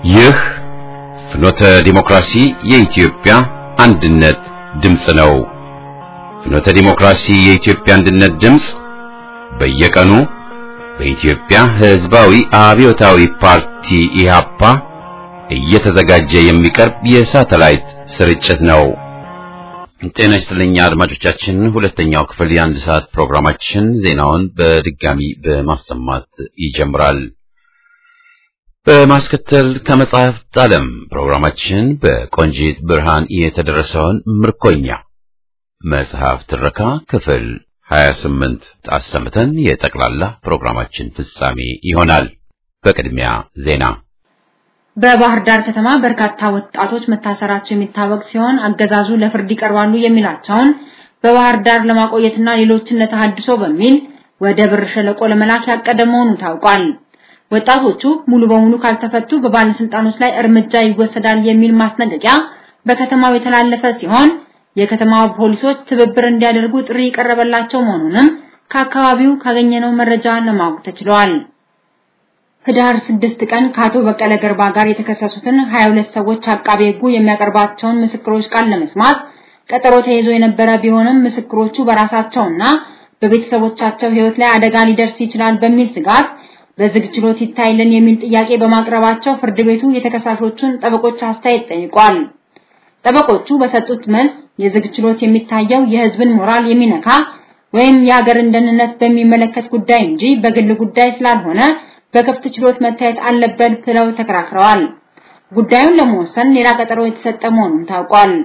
ይህ ፍኖተ ዲሞክራሲ የኢትዮጵያ አንድነት ድምፅ ነው። ፍኖተ ዲሞክራሲ የኢትዮጵያ አንድነት ድምፅ በየቀኑ በኢትዮጵያ ሕዝባዊ አብዮታዊ ፓርቲ ኢህአፓ እየተዘጋጀ የሚቀርብ የሳተላይት ስርጭት ነው። ጤና ይስጥልኝ አድማጮቻችን፣ ሁለተኛው ክፍል የአንድ ሰዓት ፕሮግራማችን ዜናውን በድጋሚ በማሰማት ይጀምራል። በማስከተል ከመጽሐፍት ዓለም ፕሮግራማችን በቆንጂት ብርሃን የተደረሰውን ምርኮኛ መጽሐፍ ትረካ ክፍል 28 አሰምተን የጠቅላላ ፕሮግራማችን ፍጻሜ ይሆናል። በቅድሚያ ዜና። በባህር ዳር ከተማ በርካታ ወጣቶች መታሰራቸው የሚታወቅ ሲሆን አገዛዙ ለፍርድ ይቀርባሉ የሚላቸውን በባህር ዳር ለማቆየትና ሌሎችን ለተሐድሶ በሚል ወደ ብር ሸለቆ ለመላክ ያቀደ መሆኑ ታውቋል። ወጣቶቹ ሙሉ በሙሉ ካልተፈቱ በባለስልጣኖች ላይ እርምጃ ይወሰዳል የሚል ማስጠንቀቂያ በከተማው የተላለፈ ሲሆን የከተማው ፖሊሶች ትብብር እንዲያደርጉ ጥሪ የቀረበላቸው መሆኑንም ከአካባቢው ካገኘነው መረጃ ለማወቅ ተችሏል። ህዳር 6 ቀን ከአቶ በቀለ ገርባ ጋር የተከሰሱትን 22 ሰዎች አቃቤ ሕጉ የሚያቀርባቸውን ምስክሮች ቃል ለመስማት ቀጠሮ ተይዞ የነበረ ቢሆንም ምስክሮቹ በራሳቸውና በቤተሰቦቻቸው ሕይወት ላይ አደጋ ሊደርስ ይችላል በሚል ስጋት በዝግ ችሎት ይታይልን የሚል ጥያቄ በማቅረባቸው ፍርድ ቤቱ የተከሳሾቹን ጠበቆች አስተያየት ጠይቋል። ጠበቆቹ በሰጡት መልስ የዝግ ችሎት የሚታየው የህዝብን ሞራል የሚነካ ወይም የሀገርን ደህንነት በሚመለከት ጉዳይ እንጂ በግል ጉዳይ ስላልሆነ በክፍት ችሎት መታየት አለበት ብለው ተከራክረዋል። ጉዳዩን ለመወሰን ሌላ ቀጠሮ የተሰጠ መሆኑን ታውቋል።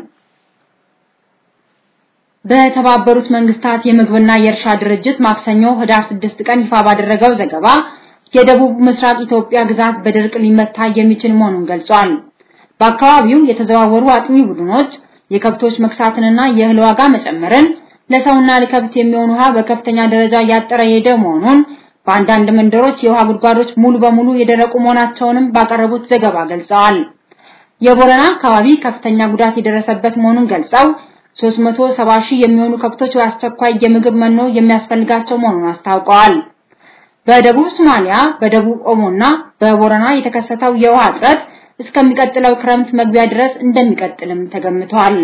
በተባበሩት መንግስታት የምግብና የእርሻ ድርጅት ማክሰኞ ህዳር 6 ቀን ይፋ ባደረገው ዘገባ የደቡብ ምስራቅ ኢትዮጵያ ግዛት በድርቅ ሊመታ የሚችል መሆኑን ገልጿል። በአካባቢው የተዘዋወሩ አጥኚ ቡድኖች የከብቶች መክሳትንና የእህል ዋጋ መጨመርን፣ ለሰውና ለከብት የሚሆን ውሃ በከፍተኛ ደረጃ እያጠረ ሄደ መሆኑን፣ በአንዳንድ መንደሮች የውሃ ጉድጓዶች ሙሉ በሙሉ የደረቁ መሆናቸውንም ባቀረቡት ዘገባ ገልጸዋል። የቦረና አካባቢ ከፍተኛ ጉዳት የደረሰበት መሆኑን ገልጸው 370 ሺህ የሚሆኑ ከብቶች በአስቸኳይ የምግብ መኖ የሚያስፈልጋቸው መሆኑን አስታውቀዋል። በደቡብ ሶማሊያ፣ በደቡብ ኦሞና በቦረና የተከሰተው የውሃ እጥረት እስከሚቀጥለው ክረምት መግቢያ ድረስ እንደሚቀጥልም ተገምቷል።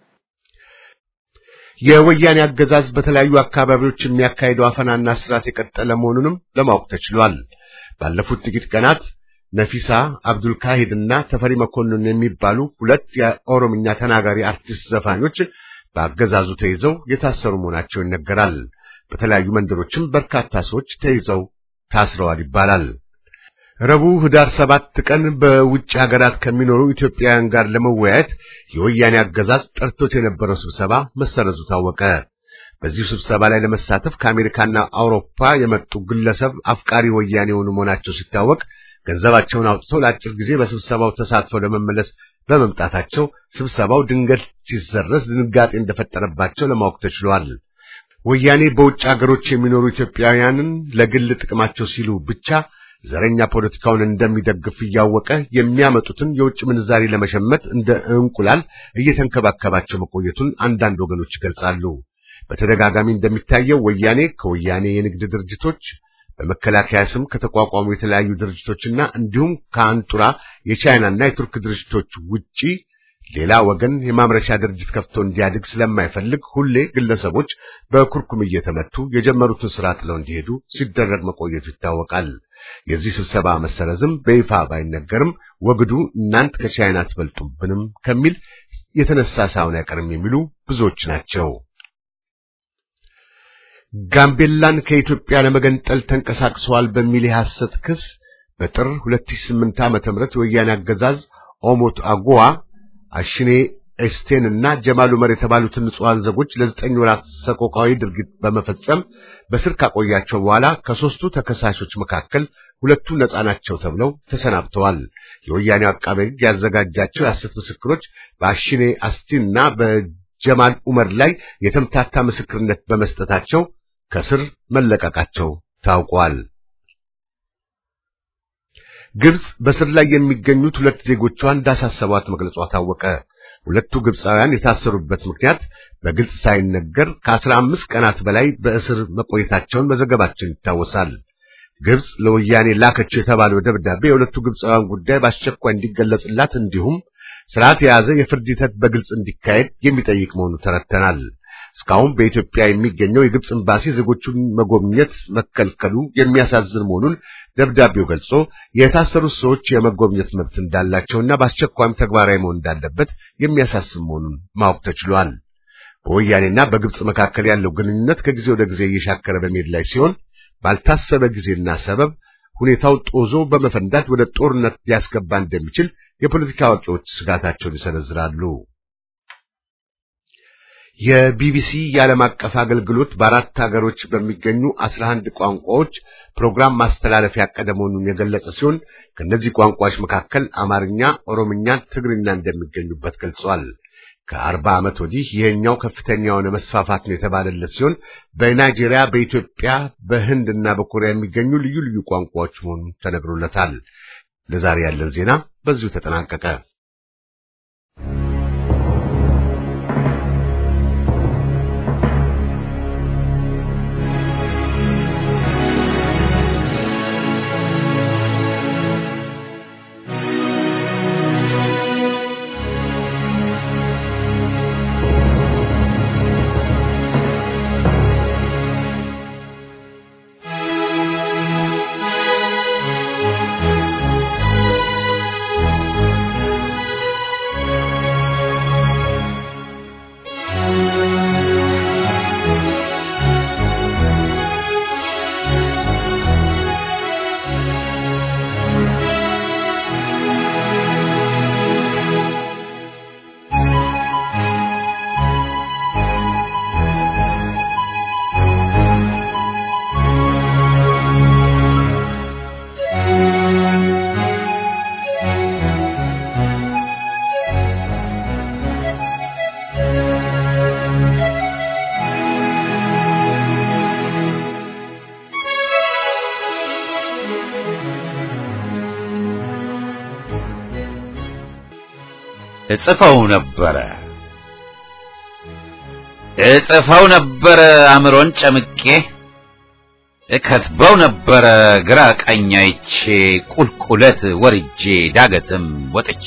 የወያኔ አገዛዝ በተለያዩ አካባቢዎች የሚያካሄደው አፈናና ስርዓት የቀጠለ መሆኑንም ለማወቅ ተችሏል። ባለፉት ጥቂት ቀናት ነፊሳ አብዱል ካሂድና ተፈሪ መኮንን የሚባሉ ሁለት የኦሮምኛ ተናጋሪ አርቲስት ዘፋኞች በአገዛዙ ተይዘው የታሰሩ መሆናቸው ይነገራል። በተለያዩ መንደሮችም በርካታ ሰዎች ተይዘው ታስረዋል ይባላል። ረቡዕ ህዳር ሰባት ቀን በውጭ ሀገራት ከሚኖሩ ኢትዮጵያውያን ጋር ለመወያየት የወያኔ አገዛዝ ጠርቶት የነበረው ስብሰባ መሰረዙ ታወቀ። በዚሁ ስብሰባ ላይ ለመሳተፍ ከአሜሪካና አውሮፓ የመጡ ግለሰብ አፍቃሪ ወያኔ የሆኑ መሆናቸው ሲታወቅ ገንዘባቸውን አውጥተው ለአጭር ጊዜ በስብሰባው ተሳትፈው ለመመለስ በመምጣታቸው ስብሰባው ድንገት ሲሰረዝ ድንጋጤ እንደፈጠረባቸው ለማወቅ ተችሏል። ወያኔ በውጭ ሀገሮች የሚኖሩ ኢትዮጵያውያንን ለግል ጥቅማቸው ሲሉ ብቻ ዘረኛ ፖለቲካውን እንደሚደግፍ እያወቀ የሚያመጡትን የውጭ ምንዛሪ ለመሸመት እንደ እንቁላል እየተንከባከባቸው መቆየቱን አንዳንድ ወገኖች ይገልጻሉ። በተደጋጋሚ እንደሚታየው ወያኔ ከወያኔ የንግድ ድርጅቶች በመከላከያ ስም ከተቋቋሙ የተለያዩ ድርጅቶችና እንዲሁም ከአንጡራ የቻይናና የቱርክ ድርጅቶች ውጪ ሌላ ወገን የማምረቻ ድርጅት ከፍቶ እንዲያድግ ስለማይፈልግ ሁሌ ግለሰቦች በኩርኩም እየተመቱ የጀመሩትን ስራ ጥለው እንዲሄዱ ሲደረግ መቆየቱ ይታወቃል። የዚህ ስብሰባ መሰረዝም በይፋ ባይነገርም ወግዱ እናንት ከቻይና አትበልጡብንም ከሚል የተነሳ ሳይሆን አይቀርም የሚሉ ብዙዎች ናቸው። ጋምቤላን ከኢትዮጵያ ለመገንጠል ተንቀሳቅሰዋል በሚል የሐሰት ክስ በጥር 2008 ዓ.ም የወያኔ አገዛዝ ኦሞት አጎዋ አሽኔ ኤስቴን እና ጀማል ኡመር የተባሉትን ንጹሃን ዜጎች ለዘጠኝ ወራት ሰቆቃዊ ድርጊት በመፈጸም በስር ካቆያቸው በኋላ ከሶስቱ ተከሳሾች መካከል ሁለቱ ነጻ ናቸው ተብለው ተሰናብተዋል። የወያኔው አቃቤ ሕግ ያዘጋጃቸው የሐሰት ምስክሮች በአሽኔ አስቲን እና በጀማል ኡመር ላይ የተምታታ ምስክርነት በመስጠታቸው ከስር መለቀቃቸው ታውቋል። ግብጽ በስር ላይ የሚገኙት ሁለት ዜጎቿ እንዳሳሰቧት መግለጿ ታወቀ። ሁለቱ ግብፃውያን የታሰሩበት ምክንያት በግልጽ ሳይነገር ከአስራ አምስት ቀናት በላይ በእስር መቆየታቸውን መዘገባችን ይታወሳል። ግብጽ ለወያኔ ላከችው የተባለው ደብዳቤ የሁለቱ ግብፃውያን ጉዳይ በአስቸኳይ እንዲገለጽላት እንዲሁም ስርዓት የያዘ የፍርድ ሂደት በግልጽ እንዲካሄድ የሚጠይቅ መሆኑ ተረድተናል። እስካሁን በኢትዮጵያ የሚገኘው የግብጽ ኤምባሲ ዜጎቹን መጎብኘት መከልከሉ የሚያሳዝን መሆኑን ደብዳቤው ገልጾ የታሰሩት ሰዎች የመጎብኘት መብት እንዳላቸውና በአስቸኳይም ተግባራዊ መሆን እንዳለበት የሚያሳስብ መሆኑን ማወቅ ተችሏል። በወያኔና በግብጽ መካከል ያለው ግንኙነት ከጊዜ ወደ ጊዜ እየሻከረ በመሄድ ላይ ሲሆን ባልታሰበ ጊዜና ሰበብ ሁኔታው ጦዞ በመፈንዳት ወደ ጦርነት ሊያስገባ እንደሚችል የፖለቲካ አዋቂዎች ስጋታቸውን ይሰነዝራሉ። የቢቢሲ የዓለም አቀፍ አገልግሎት በአራት ሀገሮች በሚገኙ አስራ አንድ ቋንቋዎች ፕሮግራም ማስተላለፍ ያቀደ መሆኑን የገለጸ ሲሆን ከእነዚህ ቋንቋዎች መካከል አማርኛ፣ ኦሮምኛ፣ ትግርኛ እንደሚገኙበት ገልጿል። ከአርባ ዓመት ወዲህ ይሄኛው ከፍተኛ የሆነ መስፋፋት ነው የተባለለት ሲሆን በናይጄሪያ፣ በኢትዮጵያ፣ በህንድ እና በኮሪያ የሚገኙ ልዩ ልዩ ቋንቋዎች መሆኑን ተነግሮለታል። ለዛሬ ያለን ዜና በዚሁ ተጠናቀቀ። እጽፈው ነበረ እጽፈው ነበረ አእምሮን ጨምቄ እከትበው ነበረ ግራ ቀኝ አይቼ ቁልቁለት ወርጄ ዳገትም ወጥቼ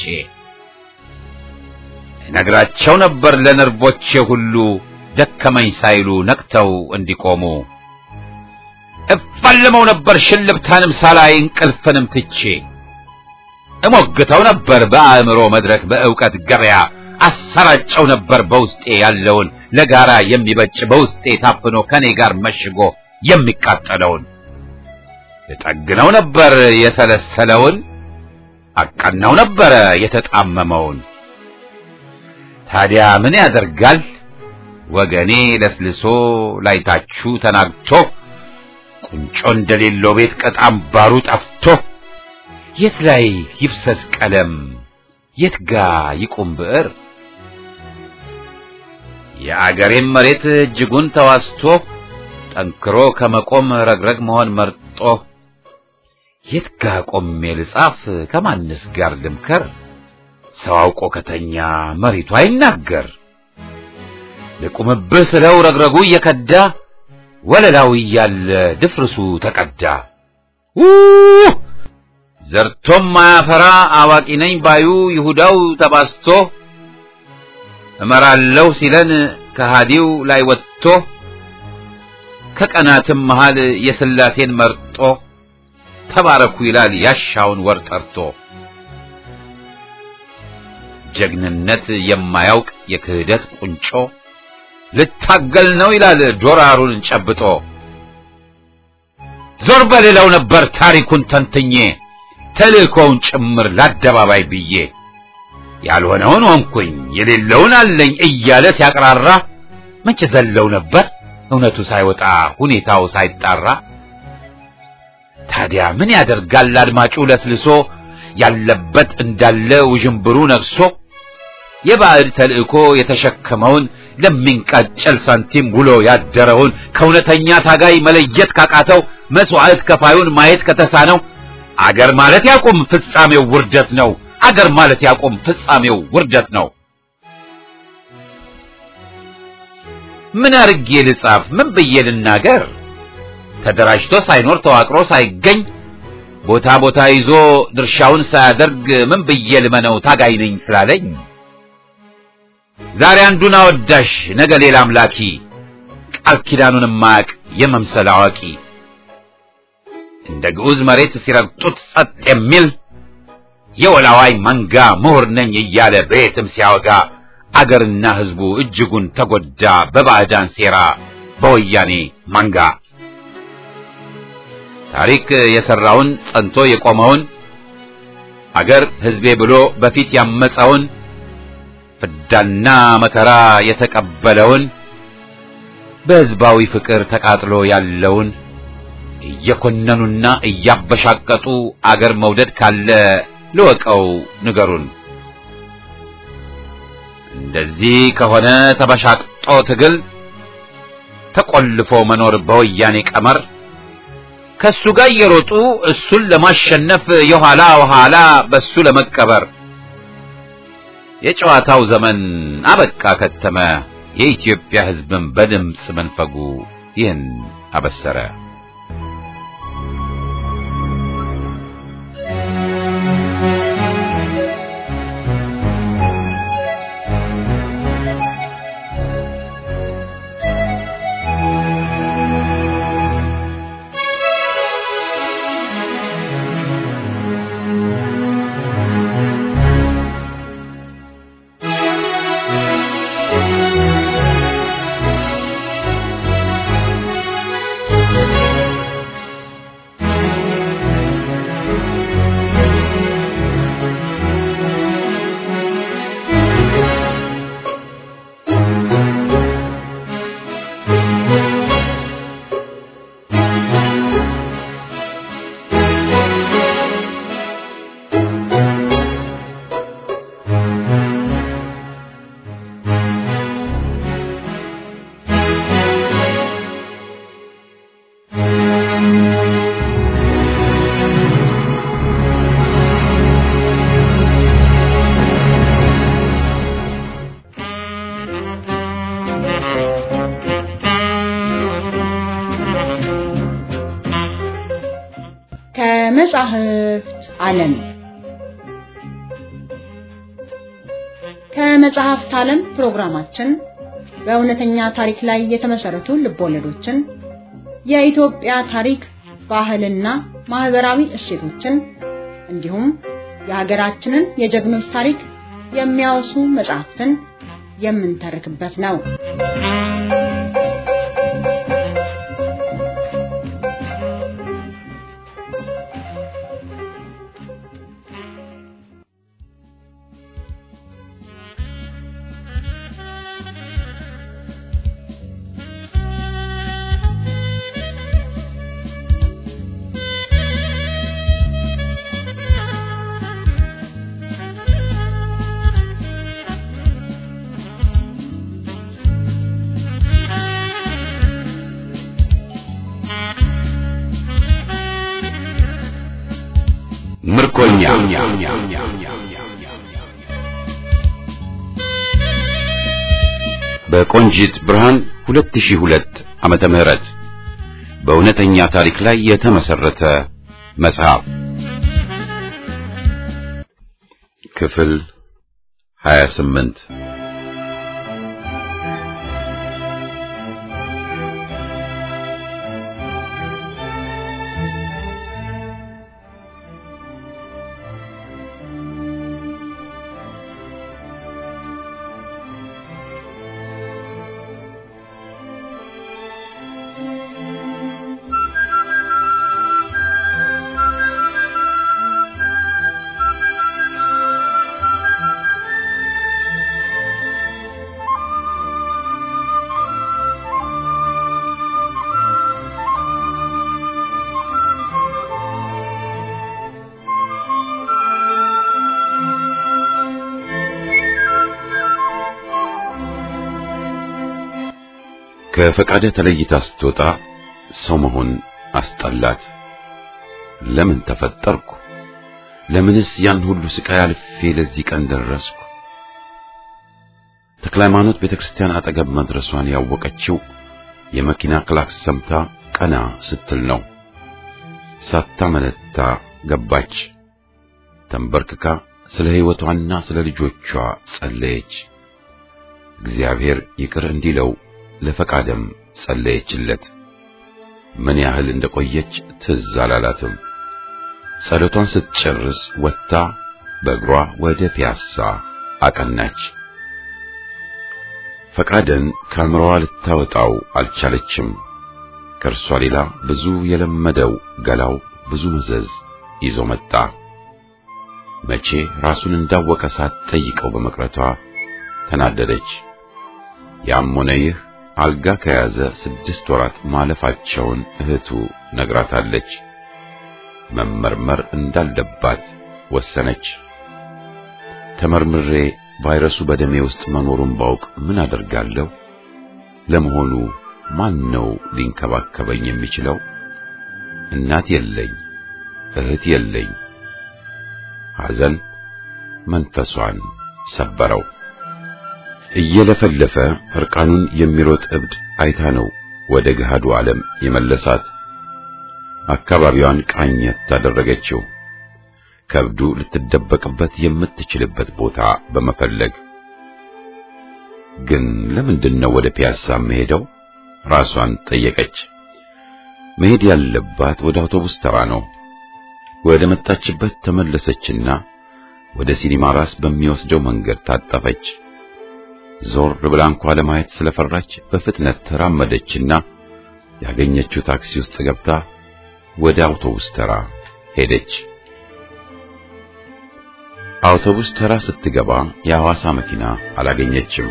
ነግራቸው ነበር ለነርቦቼ ሁሉ ደከመኝ ሳይሉ ነቅተው እንዲቆሙ እፋልመው ነበር ሽልብታንም ሳላይ እንቅልፍንም ትቼ እሞግተው ነበር በአእምሮ መድረክ በእውቀት ገበያ አሰራጨው ነበር በውስጤ ያለውን ለጋራ የሚበጭ በውስጤ ታፍኖ ከኔ ጋር መሽጎ የሚቃጠለውን እጠግነው ነበር የሰለሰለውን አቀናው ነበረ የተጣመመውን ታዲያ ምን ያደርጋል ወገኔ ለስልሶ ላይታችሁ ተናግቶ ቁንጮ እንደሌለው ቤት ቀጣም ባሩ ጠፍቶ የት ላይ ይፍሰስ ቀለም የት ጋ ይቁም ብዕር የአገሬም መሬት እጅጉን ተዋስቶ ጠንክሮ ከመቆም ረግረግ መሆን መርጦ የት ጋ ቆሜ ልጻፍ ከማንስ ጋር ልምከር ሰው አውቆ ከተኛ መሬቱ አይናገር ልቁምብህ ስለው ረግረጉ እየከዳ ወለላው እያለ ድፍርሱ ተቀዳ ውህ ዘርቶም ማያፈራ አዋቂ ነኝ ባዩ ይሁዳው ተባስቶ እመራለሁ ሲለን ከሃዲው ላይ ወጥቶ ከቀናትም መሃል የስላሴን መርጦ ተባረኩ ይላል ያሻውን ወር ጠርቶ ጀግንነት የማያውቅ የክህደት ቁንጮ ልታገል ነው ይላል ዶራሩን ጨብጦ ዞር በሌላው ነበር ታሪኩን ተንትኜ ተልእኮውን ጭምር ለአደባባይ ብዬ ያልሆነውን ሆንኩኝ የሌለውን አለኝ እያለ ሲያቅራራ መቼ ዘለው ነበር እውነቱ ሳይወጣ ሁኔታው ሳይጣራ ታዲያ ምን ያደርጋል አድማጩ ለስልሶ ያለበት እንዳለ ውዥንብሩ ነግሶ የባዕድ ተልእኮ የተሸከመውን ለሚንቃጨል ሳንቲም ውሎ ያደረውን ከእውነተኛ ታጋይ መለየት ካቃተው መስዋዕት ከፋዩን ማየት ከተሳነው አገር ማለት ያቁም ፍጻሜው ውርደት ነው። አገር ማለት ያቁም ፍጻሜው ውርደት ነው። ምን አርጌ ልጻፍ? ምን ብዬ ልናገር? ተደራጅቶ ሳይኖር ተዋቅሮ ሳይገኝ ቦታ ቦታ ይዞ ድርሻውን ሳያደርግ ምን ብዬ ልመነው ታጋይ ነኝ ስላለኝ ዛሬ አንዱን አወዳሽ ነገ ሌላ አምላኪ ቃል ኪዳኑን ማያቅ የመምሰል አዋቂ እንደ ግዑዝ መሬት ሲረግጡት ጸጥ የሚል የወላዋይ መንጋ ምሁር ነኝ እያለ በየትም ሲያወጋ አገርና ሕዝቡ እጅጉን ተጎዳ በባዕዳን ሴራ በወያኔ መንጋ ታሪክ የሰራውን ጸንቶ የቆመውን አገር ሕዝቤ ብሎ በፊት ያመፀውን ፍዳና መከራ የተቀበለውን በሕዝባዊ ፍቅር ተቃጥሎ ያለውን እየኮነኑና እያበሻቀጡ አገር መውደድ ካለ ልወቀው ንገሩን። እንደዚህ ከሆነ ተበሻቅጦ ትግል ተቆልፎ መኖር በወያኔ ቀመር ከሱ ጋር እየሮጡ እሱን ለማሸነፍ የኋላ ኋላ በሱ ለመቀበር የጨዋታው ዘመን አበቃ ከተመ። የኢትዮጵያ ሕዝብን በድምፅ መንፈጉ ይህን አበሰረ። ከመጻሕፍት ዓለም ከመጽሐፍት ዓለም ፕሮግራማችን በእውነተኛ ታሪክ ላይ የተመሰረቱ ልቦለዶችን፣ የኢትዮጵያ ታሪክ፣ ባህልና ማህበራዊ እሴቶችን እንዲሁም የሀገራችንን የጀግኖች ታሪክ የሚያወሱ መጽሐፍትን የምንተርክበት ነው። ምርኮኛ በቆንጂት ብርሃን 2002 ዓመተ ምህረት በእውነተኛ ታሪክ ላይ የተመሰረተ መጽሐፍ ክፍል 28 ከፈቃደ ተለይታ ስትወጣ ሰው መሆን አስጠላት። ለምን ተፈጠርኩ? ለምንስ ያን ሁሉ ስቃይ አልፌ ለዚህ ቀን ደረስኩ? ተክለ ሃይማኖት ቤተክርስቲያን አጠገብ መድረሷን ያወቀችው የመኪና ክላክስ ሰምታ ቀና ስትል ነው። ሳታመነታ ገባች። ተንበርክካ ስለ ሕይወቷና ስለ ልጆቿ ጸለየች። እግዚአብሔር ይቅር እንዲለው ለፈቃደም ጸለየችለት። ምን ያህል እንደቆየች ትዝ አላላትም። ጸሎቷን ስትጨርስ ወጥታ በእግሯ ወደ ፒያሳ አቀናች። ፈቃደን ከአእምሮዋ ልታወጣው አልቻለችም። ከእርሷ ሌላ ብዙ የለመደው ገላው ብዙ መዘዝ ይዞ መጣ። መቼ ራሱን እንዳወቀ ሳትጠይቀው በመቅረቷ ተናደደች። ያም ሆነ ይህ አልጋ ከያዘ ስድስት ወራት ማለፋቸውን እህቱ ነግራታለች። መመርመር እንዳለባት ወሰነች። ተመርምሬ ቫይረሱ በደሜ ውስጥ መኖሩን ባውቅ ምን አደርጋለሁ? ለመሆኑ ማን ነው ሊንከባከበኝ የሚችለው? እናት የለኝ፣ እህት የለኝ። ሐዘን መንፈሷን ሰበረው። እየለፈለፈ እርቃኑን የሚሮጥ እብድ አይታ ነው ወደ ገሃዱ ዓለም የመለሳት። አካባቢዋን ቃኘት ታደረገችው። ከብዱ ልትደበቅበት የምትችልበት ቦታ በመፈለግ ግን ለምንድን ነው ወደ ፒያሳ መሄደው? ራሷን ጠየቀች። መሄድ ያለባት ወደ አውቶቡስ ተራ ነው። ወደ መጣችበት ተመለሰችና ወደ ሲኒማ ራስ በሚወስደው መንገድ ታጠፈች። ዞር ብላ እንኳ ለማየት ስለፈራች በፍጥነት ተራመደችና ያገኘችው ታክሲ ውስጥ ገብታ ወደ አውቶቡስ ተራ ሄደች። አውቶቡስ ተራ ስትገባ የሐዋሳ መኪና አላገኘችም።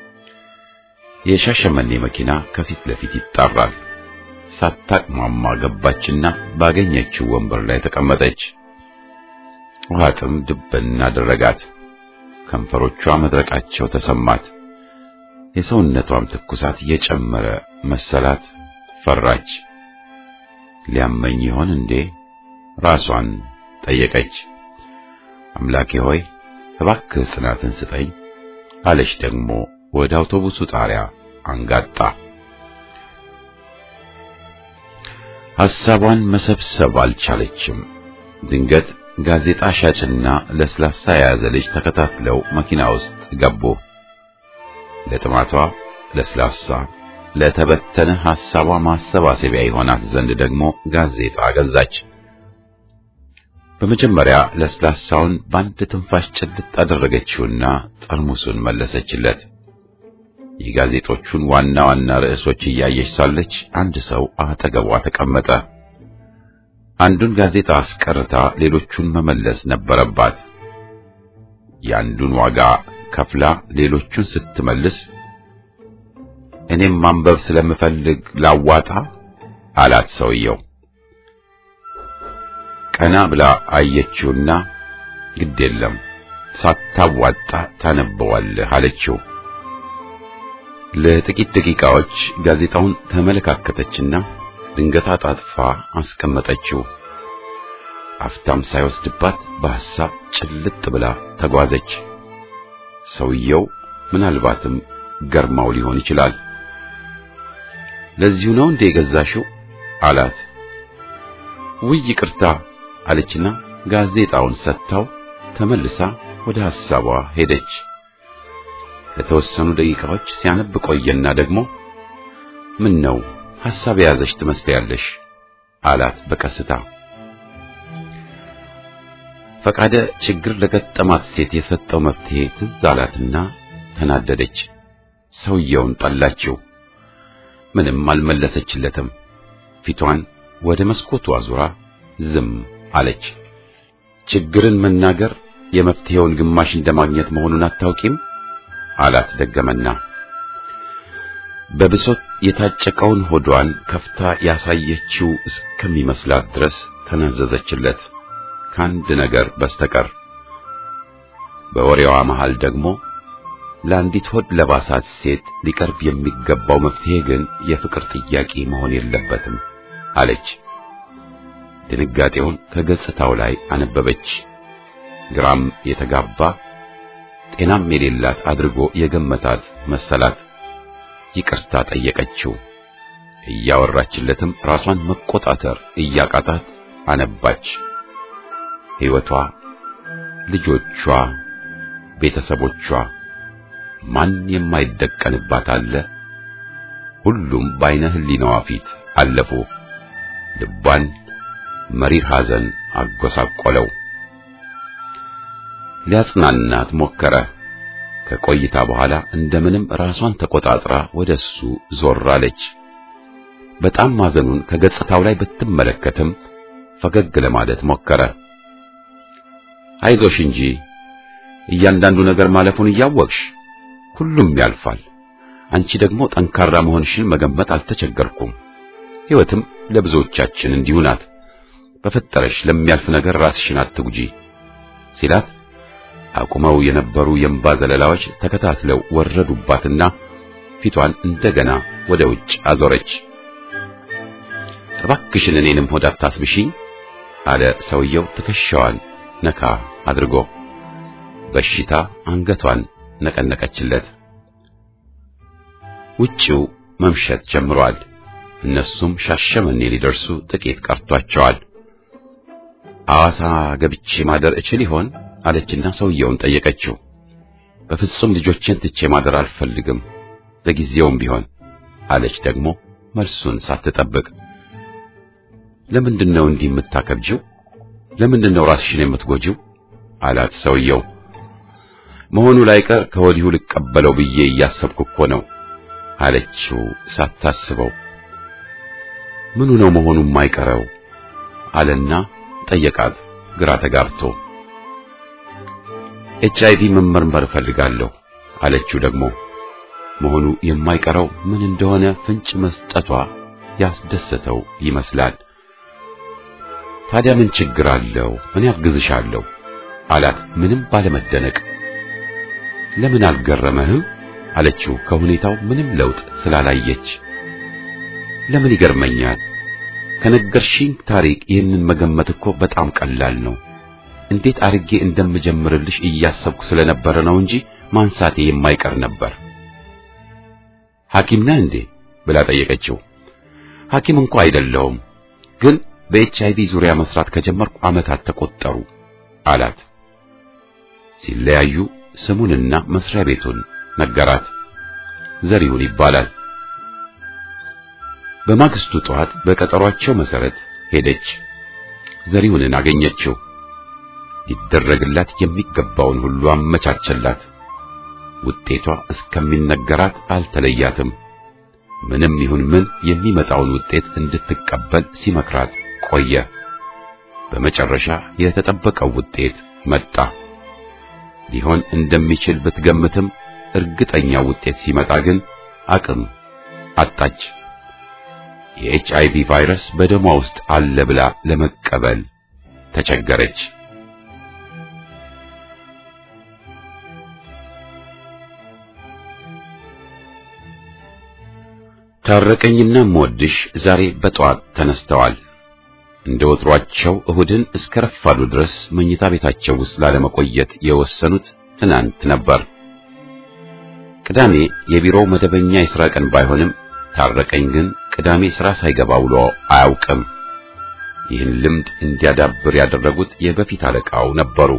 የሻሸመኔ መኪና ከፊት ለፊት ይጣራል። ሳታቅማማ ገባችና ባገኘችው ወንበር ላይ ተቀመጠች። ውሃ ጥም ድብን አደረጋት። ከንፈሮቿ መድረቃቸው ተሰማት። የሰውነቷም ትኩሳት የጨመረ መሰላት። ፈራች። ሊያመኝ ይሆን እንዴ? ራሷን ጠየቀች። አምላኬ ሆይ እባክህ ጽናትን ስጠኝ አለች። ደግሞ ወደ አውቶቡሱ ጣሪያ አንጋጣ። ሐሳቧን መሰብሰብ አልቻለችም። ድንገት ጋዜጣ ሻጭና ለስላሳ የያዘ ልጅ ተከታትለው መኪና ውስጥ ገቡ። ለጥማቷ ለስላሳ፣ ለተበተነ ሐሳቧ ማሰባሰቢያ ይሆናት ዘንድ ደግሞ ጋዜጣ ገዛች። በመጀመሪያ ለስላሳውን በአንድ ትንፋሽ ጭልጥ አደረገችውና ጠርሙሱን መለሰችለት። የጋዜጦቹን ዋና ዋና ርዕሶች እያየች ሳለች አንድ ሰው አጠገቧ ተቀመጠ። አንዱን ጋዜጣ አስቀርታ ሌሎቹን መመለስ ነበረባት። የአንዱን ዋጋ ከፍላ ሌሎቹን ስትመልስ እኔም ማንበብ ስለምፈልግ ላዋጣ አላት ሰውየው። ቀና ብላ አየችውና ግድ የለም ሳታዋጣ ታነበዋለህ አለችው። ለጥቂት ደቂቃዎች ጋዜጣውን ተመለካከተችና ድንገት አጣጥፋ አስቀመጠችው። አፍታም ሳይወስድባት በሐሳብ ጭልጥ ብላ ተጓዘች። ሰውየው ምናልባትም ገርማው ሊሆን ይችላል። ለዚሁ ነው እንደ የገዛሽው አላት። ውይ ይቅርታ አለችና ጋዜጣውን ሰጥታው ተመልሳ ወደ ሐሳቧ ሄደች። ለተወሰኑ ደቂቃዎች ሲያነብ ቆየና ደግሞ ምን ነው ሐሳብ የያዘሽ ትመስያለሽ አላት በቀስታ። ፈቃደ ችግር ለገጠማት ሴት የሰጠው መፍትሄ ትዝ አላትና ተናደደች። ሰውየውን ጠላችው። ምንም አልመለሰችለትም። ፊቷን ወደ መስኮቱ አዙራ ዝም አለች። ችግርን መናገር የመፍትሄውን ግማሽ እንደማግኘት መሆኑን አታውቂም አላት ደገመና። በብሶት የታጨቀውን ሆዷን ከፍታ ያሳየችው እስከሚመስላት ድረስ ተናዘዘችለት ከአንድ ነገር በስተቀር። በወሬዋ መሃል ደግሞ ለአንዲት ሆድ ለባሳት ሴት ሊቀርብ የሚገባው መፍትሄ ግን የፍቅር ጥያቄ መሆን የለበትም አለች። ድንጋጤውን ከገጽታው ላይ አነበበች። ግራም የተጋባ ጤናም የሌላት አድርጎ የገመታት መሰላት። ይቅርታ ጠየቀችው። እያወራችለትም ራሷን መቆጣጠር እያቃታት አነባች። ሕይወቷ፣ ልጆቿ፣ ቤተሰቦቿ ማን የማይደቀንባት አለ? ሁሉም በዓይነ ሕሊናዋ ፊት አለፉ። ልቧን መሪር ሐዘን አጎሳቆለው። ሊያጽናናት ሞከረ። ከቆይታ በኋላ እንደምንም ራሷን ተቆጣጥራ ወደሱ ዞር አለች። በጣም ማዘኑን ከገጽታው ላይ ብትመለከትም ፈገግ ለማለት ሞከረ። አይዞሽ እንጂ እያንዳንዱ ነገር ማለፉን እያወቅሽ ሁሉም ያልፋል። አንቺ ደግሞ ጠንካራ መሆንሽን መገመት አልተቸገርኩም። ሕይወትም ለብዙዎቻችን እንዲሁ ናት። በፈጠረሽ ለሚያልፍ ነገር ራስሽን አትጉጂ ሲላት አቁመው የነበሩ የእንባ ዘለላዎች ተከታትለው ወረዱባትና ፊቷን እንደገና ወደ ውጭ አዞረች። እባክሽን እኔንም ሆድ አታስብሽኝ አለ ሰውየው ትከሻዋን ነካ አድርጎ። በሽታ አንገቷን ነቀነቀችለት። ውጪው መምሸት ጀምሯል። እነሱም ሻሸመኔ ሊደርሱ ጥቂት ቀርቷቸዋል። ሐዋሳ ገብቼ ማደር እችል ይሆን አለችና ሰውየውን ጠየቀችው። በፍጹም ልጆቼን ትቼ ማደር አልፈልግም፣ ለጊዜውም ቢሆን አለች ደግሞ መልሱን ሳትጠብቅ። ለምንድን ነው እንዲህ የምታከብጂው? ለምንድን ነው ራስሽን የምትጎጂው? አላት ሰውየው። መሆኑ ላይቀር ከወዲሁ ልቀበለው ብዬ እያሰብኩ እኮ ነው አለችው ሳታስበው። ምኑ ነው መሆኑ የማይቀረው አለና ጠየቃት ግራ ተጋብቶ። ኤች አይቪ መመርመር እፈልጋለሁ አለችው ደግሞ መሆኑ የማይቀረው ምን እንደሆነ ፍንጭ መስጠቷ ያስደሰተው ይመስላል። ታዲያ ምን ችግር አለው? እኔ አግዝሻለሁ አላት ምንም ባለመደነቅ። ለምን አልገረመህም አለችው ከሁኔታው ምንም ለውጥ ስላላየች። ለምን ይገርመኛል? ከነገርሽኝ ታሪክ ይህንን መገመት እኮ በጣም ቀላል ነው። እንዴት አርጌ እንደምጀምርልሽ እያሰብኩ ስለነበረ ነው እንጂ ማንሳቴ የማይቀር ነበር። ሐኪም ነህ እንዴ ብላ ጠየቀችው። ሐኪም እንኳ አይደለሁም፣ ግን በኤች አይቪ ዙሪያ መስራት ከጀመርኩ ዓመታት ተቆጠሩ አላት። ሲለያዩ ስሙንና መስሪያ ቤቱን ነገራት። ዘሪሁን ይባላል። በማግስቱ ጠዋት በቀጠሯቸው መሰረት ሄደች። ዘሪሁንን አገኘችው። ሊደረግላት የሚገባውን ሁሉ አመቻቸላት። ውጤቷ እስከሚነገራት አልተለያትም። ምንም ይሁን ምን የሚመጣውን ውጤት እንድትቀበል ሲመክራት ቆየ። በመጨረሻ የተጠበቀው ውጤት መጣ። ሊሆን እንደሚችል ብትገምትም እርግጠኛው ውጤት ሲመጣ ግን አቅም አጣች። የኤች አይቪ ቫይረስ በደሟ ውስጥ አለ ብላ ለመቀበል ተቸገረች። ታረቀኝና እምወድሽ ዛሬ በጠዋት ተነስተዋል። እንደ ወትሯቸው እሁድን እስከ ረፋዱ ድረስ መኝታ ቤታቸው ውስጥ ላለመቆየት የወሰኑት ትናንት ነበር። ቅዳሜ የቢሮው መደበኛ የሥራ ቀን ባይሆንም ታረቀኝ ግን ቅዳሜ ሥራ ሳይገባ ውሎ አያውቅም። ይህን ልምድ እንዲያዳብር ያደረጉት የበፊት አለቃው ነበሩ።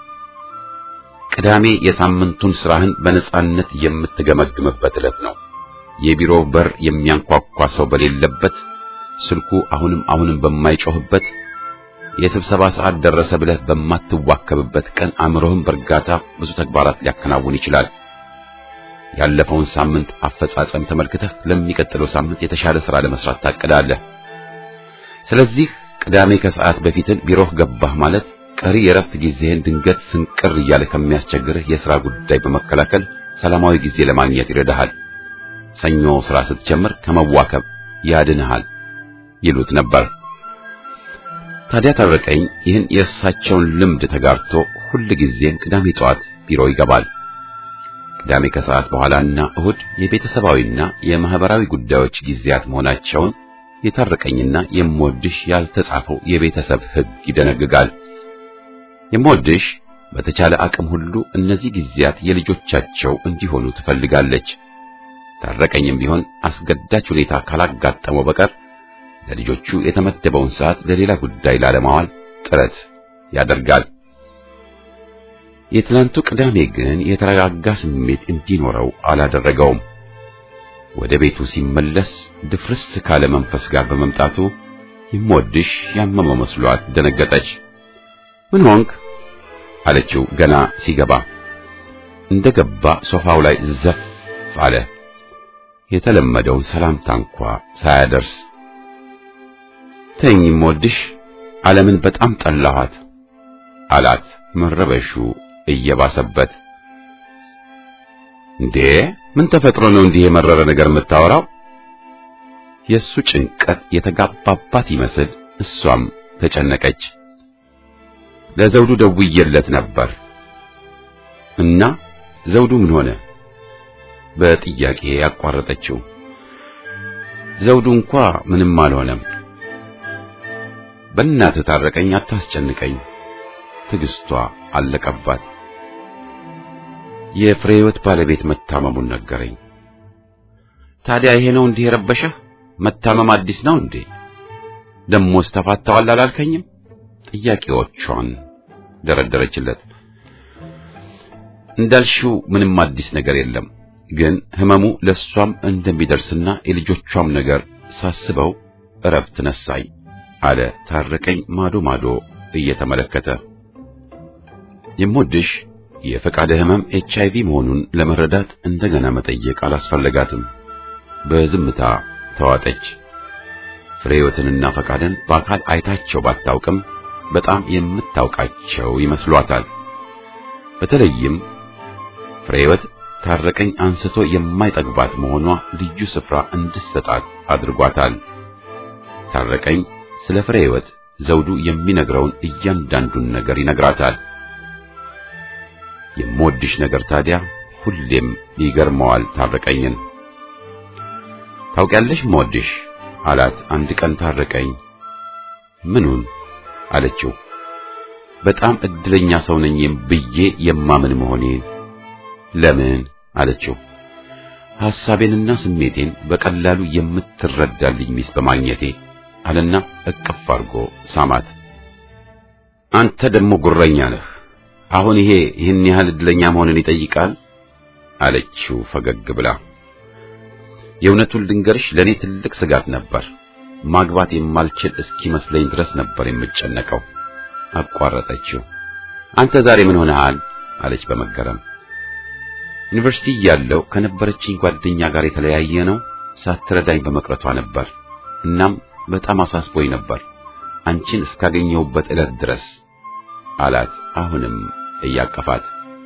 ቅዳሜ የሳምንቱን ሥራህን በነጻነት የምትገመግምበት ዕለት ነው። የቢሮው በር የሚያንኳኳ ሰው በሌለበት፣ ስልኩ አሁንም አሁንም በማይጮህበት፣ የስብሰባ ሰዓት ደረሰ ብለህ በማትዋከብበት ቀን አእምሮህን በእርጋታ ብዙ ተግባራት ሊያከናውን ይችላል። ያለፈውን ሳምንት አፈጻጸም ተመልክተህ ለሚቀጥለው ሳምንት የተሻለ ሥራ ለመስራት ታቅዳለህ። ስለዚህ ቅዳሜ ከሰዓት በፊትን ቢሮህ ገባህ ማለት ቀሪ የረፍት ጊዜህን ድንገት ስንቅር እያለ ከሚያስቸግርህ የሥራ ጉዳይ በመከላከል ሰላማዊ ጊዜ ለማግኘት ይረዳሃል። ሰኞ ሥራ ስትጀምር ከመዋከብ ያድንሃል ይሉት ነበር። ታዲያ ታረቀኝ ይህን የእሳቸውን ልምድ ተጋርቶ ሁል ጊዜም ቅዳሜ ጠዋት ቢሮ ይገባል። ቅዳሜ ከሰዓት በኋላና እሁድ የቤተሰባዊና የማህበራዊ ጉዳዮች ጊዜያት መሆናቸውን የታረቀኝና የምወድሽ ያልተጻፈው የቤተሰብ ሕግ ይደነግጋል። የምወድሽ በተቻለ አቅም ሁሉ እነዚህ ጊዜያት የልጆቻቸው እንዲሆኑ ትፈልጋለች። ታረቀኝም ቢሆን አስገዳጅ ሁኔታ ካላጋጠመው በቀር ለልጆቹ የተመደበውን ሰዓት ለሌላ ጉዳይ ላለማዋል ጥረት ያደርጋል። የትላንቱ ቅዳሜ ግን የተረጋጋ ስሜት እንዲኖረው አላደረገውም። ወደ ቤቱ ሲመለስ ድፍርስ ካለ መንፈስ ጋር በመምጣቱ ይሞድሽ ያመመው መስሏት ደነገጠች። ምን ሆንክ አለችው ገና ሲገባ። እንደገባ ሶፋው ላይ ዘፍ አለ። የተለመደውን ሰላምታ እንኳ ሳያደርስ ተኝ ይሞድሽ ዓለምን በጣም ጠላኋት አላት መረበሹ እየባሰበት። እንዴ ምን ተፈጥሮ ነው እንዲህ የመረረ ነገር የምታወራው? የሱ ጭንቀት የተጋባባት ይመስል እሷም ተጨነቀች። ለዘውዱ ደውዬለት ነበር እና ዘውዱ ምን ሆነ? በጥያቄ ያቋረጠችው። ዘውዱ እንኳ ምንም አልሆነም። በእናትህ ታረቀኝ፣ አታስጨንቀኝ። ትዕግስቷ አለቀባት። የፍሬ ሕይወት ባለቤት መታመሙን ነገረኝ። ታዲያ ይሄ ነው እንዲህ የረበሸህ? መታመም አዲስ ነው እንዴ? ደሞስ ተፋተዋል አላልከኝም? ጥያቄዎቿን ደረደረችለት። እንዳልሽው ምንም አዲስ ነገር የለም፣ ግን ህመሙ ለሷም እንደሚደርስና የልጆቿም ነገር ሳስበው እረፍት ነሳኝ አለ ታረቀኝ ማዶ ማዶ እየተመለከተ የምወድሽ የፈቃደ ህመም ኤች አይቪ መሆኑን ለመረዳት እንደገና መጠየቅ አላስፈለጋትም። በዝምታ ተዋጠች። ፍሬህይወትንና ፈቃደን በአካል አይታቸው ባታውቅም በጣም የምታውቃቸው ይመስሏታል። በተለይም ፍሬህይወት ታረቀኝ አንስቶ የማይጠግባት መሆኗ ልዩ ስፍራ እንድሰጣት አድርጓታል። ታረቀኝ ስለ ፍሬህይወት ዘውዱ የሚነግረውን እያንዳንዱን ነገር ይነግራታል። የምወድሽ ነገር ታዲያ ሁሌም ይገርመዋል ታረቀኝን። ታውቂያለሽ የምወድሽ አላት አንድ ቀን ታረቀኝ። ምኑን አለችው። በጣም እድለኛ ሰው ነኝ ብዬ የማምን መሆኔን። ለምን አለችው። ሐሳቤንና ስሜቴን በቀላሉ የምትረዳልኝ ሚስት በማግኘቴ አለና እቅፍ አድርጎ ሳማት። አንተ ደግሞ ጉረኛ ነህ። አሁን ይሄ ይህን ያህል እድለኛ መሆንን ይጠይቃል አለችው ፈገግ ብላ። የእውነቱን ልንገርሽ ለኔ ትልቅ ስጋት ነበር። ማግባት የማልችል እስኪመስለኝ ድረስ ነበር የምጨነቀው። አቋረጠችው። አንተ ዛሬ ምን ሆነሃል? አለች በመገረም። ዩኒቨርሲቲ እያለሁ ከነበረችኝ ጓደኛ ጋር የተለያየ ነው ሳትረዳኝ በመቅረቷ ነበር። እናም በጣም አሳስቦኝ ነበር አንቺን እስካገኘሁበት ዕለት ድረስ አላት አሁንም እያቀፋት።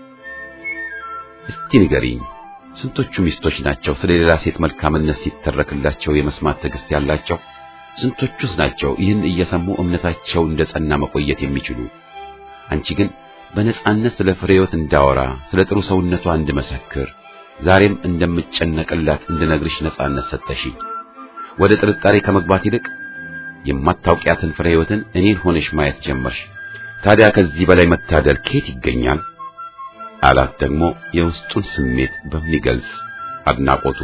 እስቲ ንገሪኝ ስንቶቹ ሚስቶች ናቸው ስለ ሌላ ሴት መልካምነት ሲተረክላቸው የመስማት ትዕግስት ያላቸው? ስንቶቹስ ናቸው ይህን እየሰሙ እምነታቸው እንደ ጸና መቆየት የሚችሉ? አንቺ ግን በነጻነት ስለ ፍሬህይወት እንዳወራ ስለ ጥሩ ሰውነቷ እንድመሰክር ዛሬም እንደምጨነቅላት እንድነግርሽ ነጻነት ሰጠሽኝ። ወደ ጥርጣሬ ከመግባት ይልቅ የማታውቂያትን ፍሬህይወትን እኔን ሆነሽ ማየት ጀመርሽ። ታዲያ ከዚህ በላይ መታደል ከየት ይገኛል? አላት ደግሞ የውስጡን ስሜት በሚገልጽ አድናቆቱ።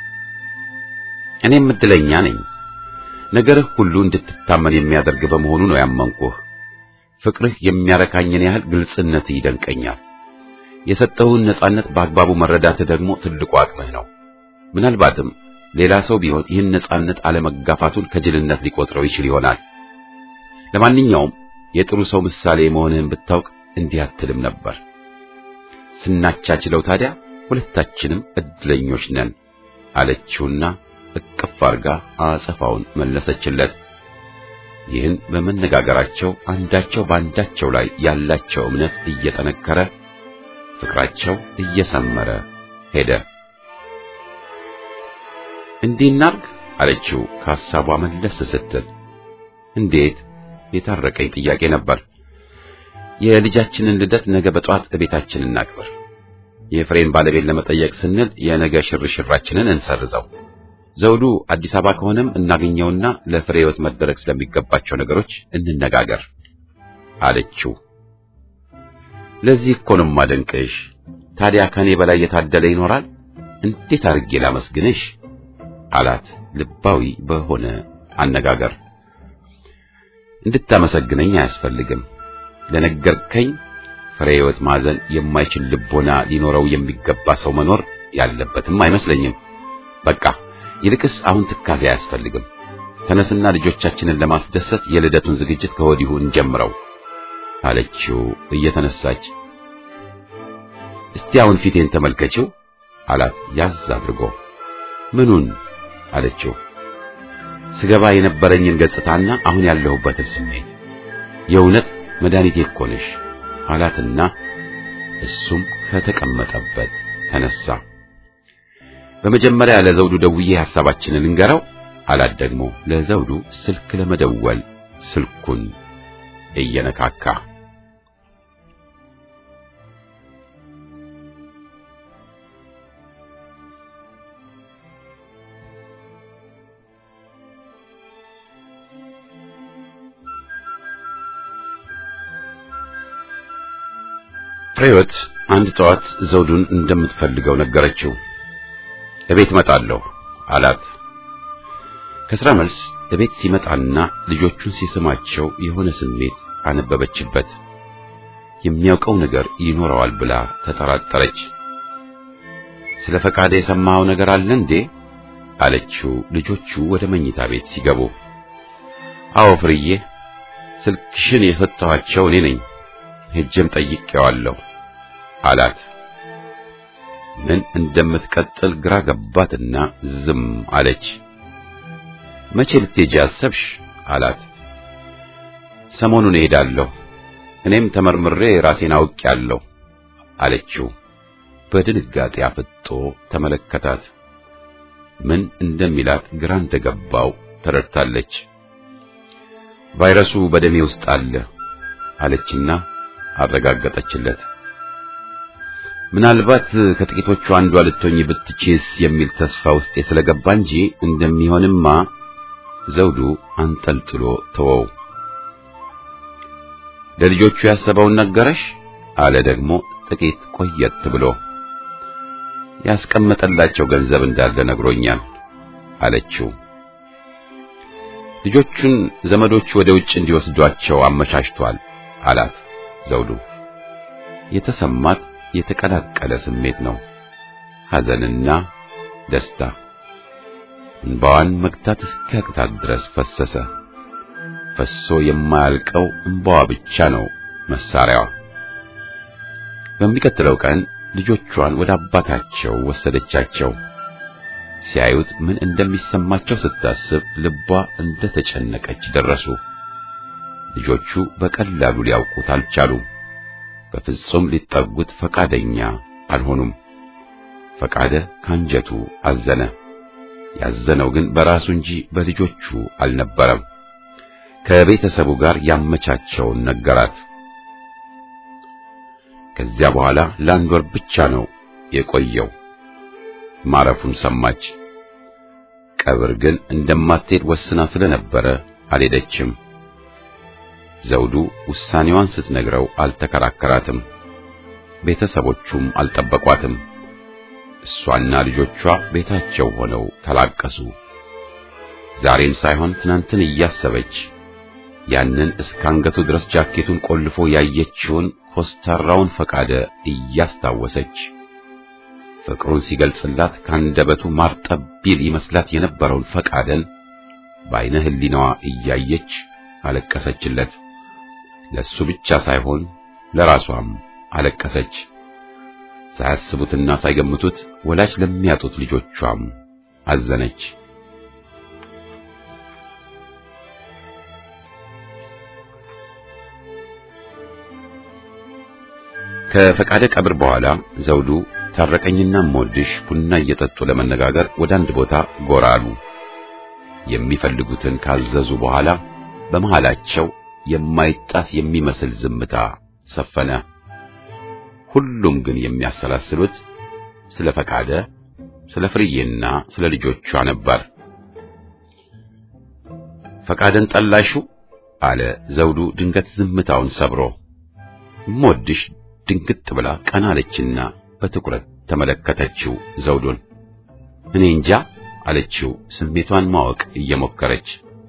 እኔም እድለኛ ነኝ። ነገርህ ሁሉ እንድትታመን የሚያደርግ በመሆኑ ነው ያመንኩህ። ፍቅርህ የሚያረካኝን ያህል ግልጽነትህ ይደንቀኛል። የሰጠውን ነጻነት በአግባቡ መረዳትህ ደግሞ ትልቁ አቅምህ ነው። ምናልባትም ሌላ ሰው ቢሆን ይህን ነጻነት አለመጋፋቱን ከጅልነት ሊቆጥረው ይችል ይሆናል። ለማንኛውም የጥሩ ሰው ምሳሌ መሆንህን ብታውቅ እንዲህ አትልም ነበር። ስናቻችለው ታዲያ ሁለታችንም እድለኞች ነን አለችውና እቅፍ አርጋ አጸፋውን መለሰችለት። ይህን በመነጋገራቸው አንዳቸው በአንዳቸው ላይ ያላቸው እምነት እየጠነከረ ፍቅራቸው እየሰመረ ሄደ። እንዲህ እናርግ አለችው ከሐሳቧ መለስ ስትል። እንዴት የታረቀኝ ጥያቄ ነበር። የልጃችንን ልደት ነገ በጠዋት እቤታችን እናክብር። የፍሬን ባለቤት ለመጠየቅ ስንል የነገ ሽርሽራችንን እንሰርዘው። ዘውዱ አዲስ አበባ ከሆነም እናገኘውና ለፍሬ ሕይወት መደረግ ስለሚገባቸው ነገሮች እንነጋገር አለችው። ለዚህ እኮ ነው የማደንቅሽ። ታዲያ ከኔ በላይ የታደለ ይኖራል? እንዴት አድርጌ ላመስግንሽ አላት ልባዊ በሆነ አነጋገር። እንድታመሰግነኝ አያስፈልግም። ለነገርከኝ ፍሬ ሕይወት ማዘን የማይችል ልቦና ሊኖረው የሚገባ ሰው መኖር ያለበትም አይመስለኝም። በቃ ይልቅስ አሁን ትካዜ አያስፈልግም። ተነስና ልጆቻችንን ለማስደሰት የልደቱን ዝግጅት ከወዲሁ እንጀምረው አለችው እየተነሳች። እስቲ አሁን ፊቴን ተመልከችው አላት ያዝ አድርጎ። ምኑን አለችው። ስገባ የነበረኝን ገጽታና አሁን ያለሁበትን ስሜት። የእውነት መድኃኒቴ እኮ ነሽ አላትና እሱም ከተቀመጠበት ተነሳ። በመጀመሪያ ለዘውዱ ደውዬ ሐሳባችንን እንገረው አላት ደግሞ ለዘውዱ ስልክ ለመደወል ስልኩን እየነካካ ፍሬወት አንድ ጠዋት ዘውዱን እንደምትፈልገው ነገረችው። እቤት እመጣለሁ አላት። ከስራ መልስ እቤት ሲመጣና ልጆቹን ሲስማቸው የሆነ ስሜት አነበበችበት። የሚያውቀው ነገር ይኖረዋል ብላ ተጠራጠረች። ስለ ፈቃደ የሰማኸው ነገር አለ እንዴ? አለችው ልጆቹ ወደ መኝታ ቤት ሲገቡ። አዎ ፍርዬ፣ ስልክሽን የሰጠኋቸው እኔ ነኝ ሄጀም ጠይቄዋለሁ አላት። ምን እንደምትቀጥል ግራ ገባትና ዝም አለች። መቼ ልትሄጂ አሰብሽ? አላት። ሰሞኑን እሄዳለሁ፣ እኔም ተመርምሬ ራሴን አውቄያለሁ አለችው። በድንጋጤ አፍጦ ተመለከታት። ምን እንደሚላት ግራ እንደገባው ተረድታለች። ቫይረሱ በደሜ ውስጥ አለ አለችና አረጋገጠችለት። ምናልባት ከጥቂቶቹ አንዷ ልትሆኝ ብትችስ የሚል ተስፋ ውስጤ ስለገባ እንጂ እንደሚሆንማ ዘውዱ አንጠልጥሎ ተወው። ለልጆቹ ያሰበውን ነገረሽ? አለ ደግሞ ጥቂት ቆየት ብሎ። ያስቀመጠላቸው ገንዘብ እንዳለ ነግሮኛል አለችው። ልጆቹን ዘመዶቹ ወደ ውጭ እንዲወስዷቸው አመቻችቷል አላት ዘውዱ። የተሰማት የተቀላቀለ ስሜት ነው፣ ሐዘንና ደስታ። እንባዋን መግታት እስኪያቅታት ድረስ ፈሰሰ። ፈሶ የማያልቀው እንባዋ ብቻ ነው መሳሪያዋ። በሚቀጥለው ቀን ልጆቿን ወደ አባታቸው ወሰደቻቸው። ሲያዩት ምን እንደሚሰማቸው ስታስብ ልቧ እንደተጨነቀች ደረሱ። ልጆቹ በቀላሉ ሊያውቁት አልቻሉም። በፍጹም ሊጠጉት ፈቃደኛ አልሆኑም። ፈቃደ ካንጀቱ አዘነ። ያዘነው ግን በራሱ እንጂ በልጆቹ አልነበረም። ከቤተሰቡ ጋር ያመቻቸውን ነገራት። ከዚያ በኋላ ለአንድ ወር ብቻ ነው የቆየው። ማረፉን ሰማች። ቀብር ግን እንደማትሄድ ወስና ስለነበረ አልሄደችም። ዘውዱ ውሳኔዋን ስትነግረው አልተከራከራትም። ቤተሰቦቹም አልጠበቋትም። እሷና ልጆቿ ቤታቸው ሆነው ተላቀሱ። ዛሬን ሳይሆን ትናንትን እያሰበች ያንን እስከ አንገቱ ድረስ ጃኬቱን ቆልፎ ያየችውን ኮስታራውን ፈቃደ እያስታወሰች ፍቅሩን ሲገልጽላት ካንደበቱ ማርጠብ ቢል ይመስላት የነበረውን ፈቃደን በዓይነ ሕሊናዋ እያየች አለቀሰችለት። ለሱ ብቻ ሳይሆን ለራሷም አለቀሰች። ሳያስቡትና ሳይገምቱት ወላጅ ለሚያጡት ልጆቿም አዘነች። ከፈቃደ ቀብር በኋላ ዘውዱ ታረቀኝና ሞድሽ ቡና እየጠጡ ለመነጋገር ወደ አንድ ቦታ ጎራ አሉ። የሚፈልጉትን ካዘዙ በኋላ በመሃላቸው የማይጣስ የሚመስል ዝምታ ሰፈነ። ሁሉም ግን የሚያሰላስሉት ስለ ፈቃደ፣ ስለ ፍርዬና ስለ ልጆቿ ነበር። ፈቃደን ጠላሹ አለ ዘውዱ ድንገት ዝምታውን ሰብሮ። ሞድሽ ድንግጥ ብላ ቀና አለችና በትኩረት ተመለከተችው ዘውዱን። እኔ እንጃ አለችው ስሜቷን ማወቅ እየሞከረች።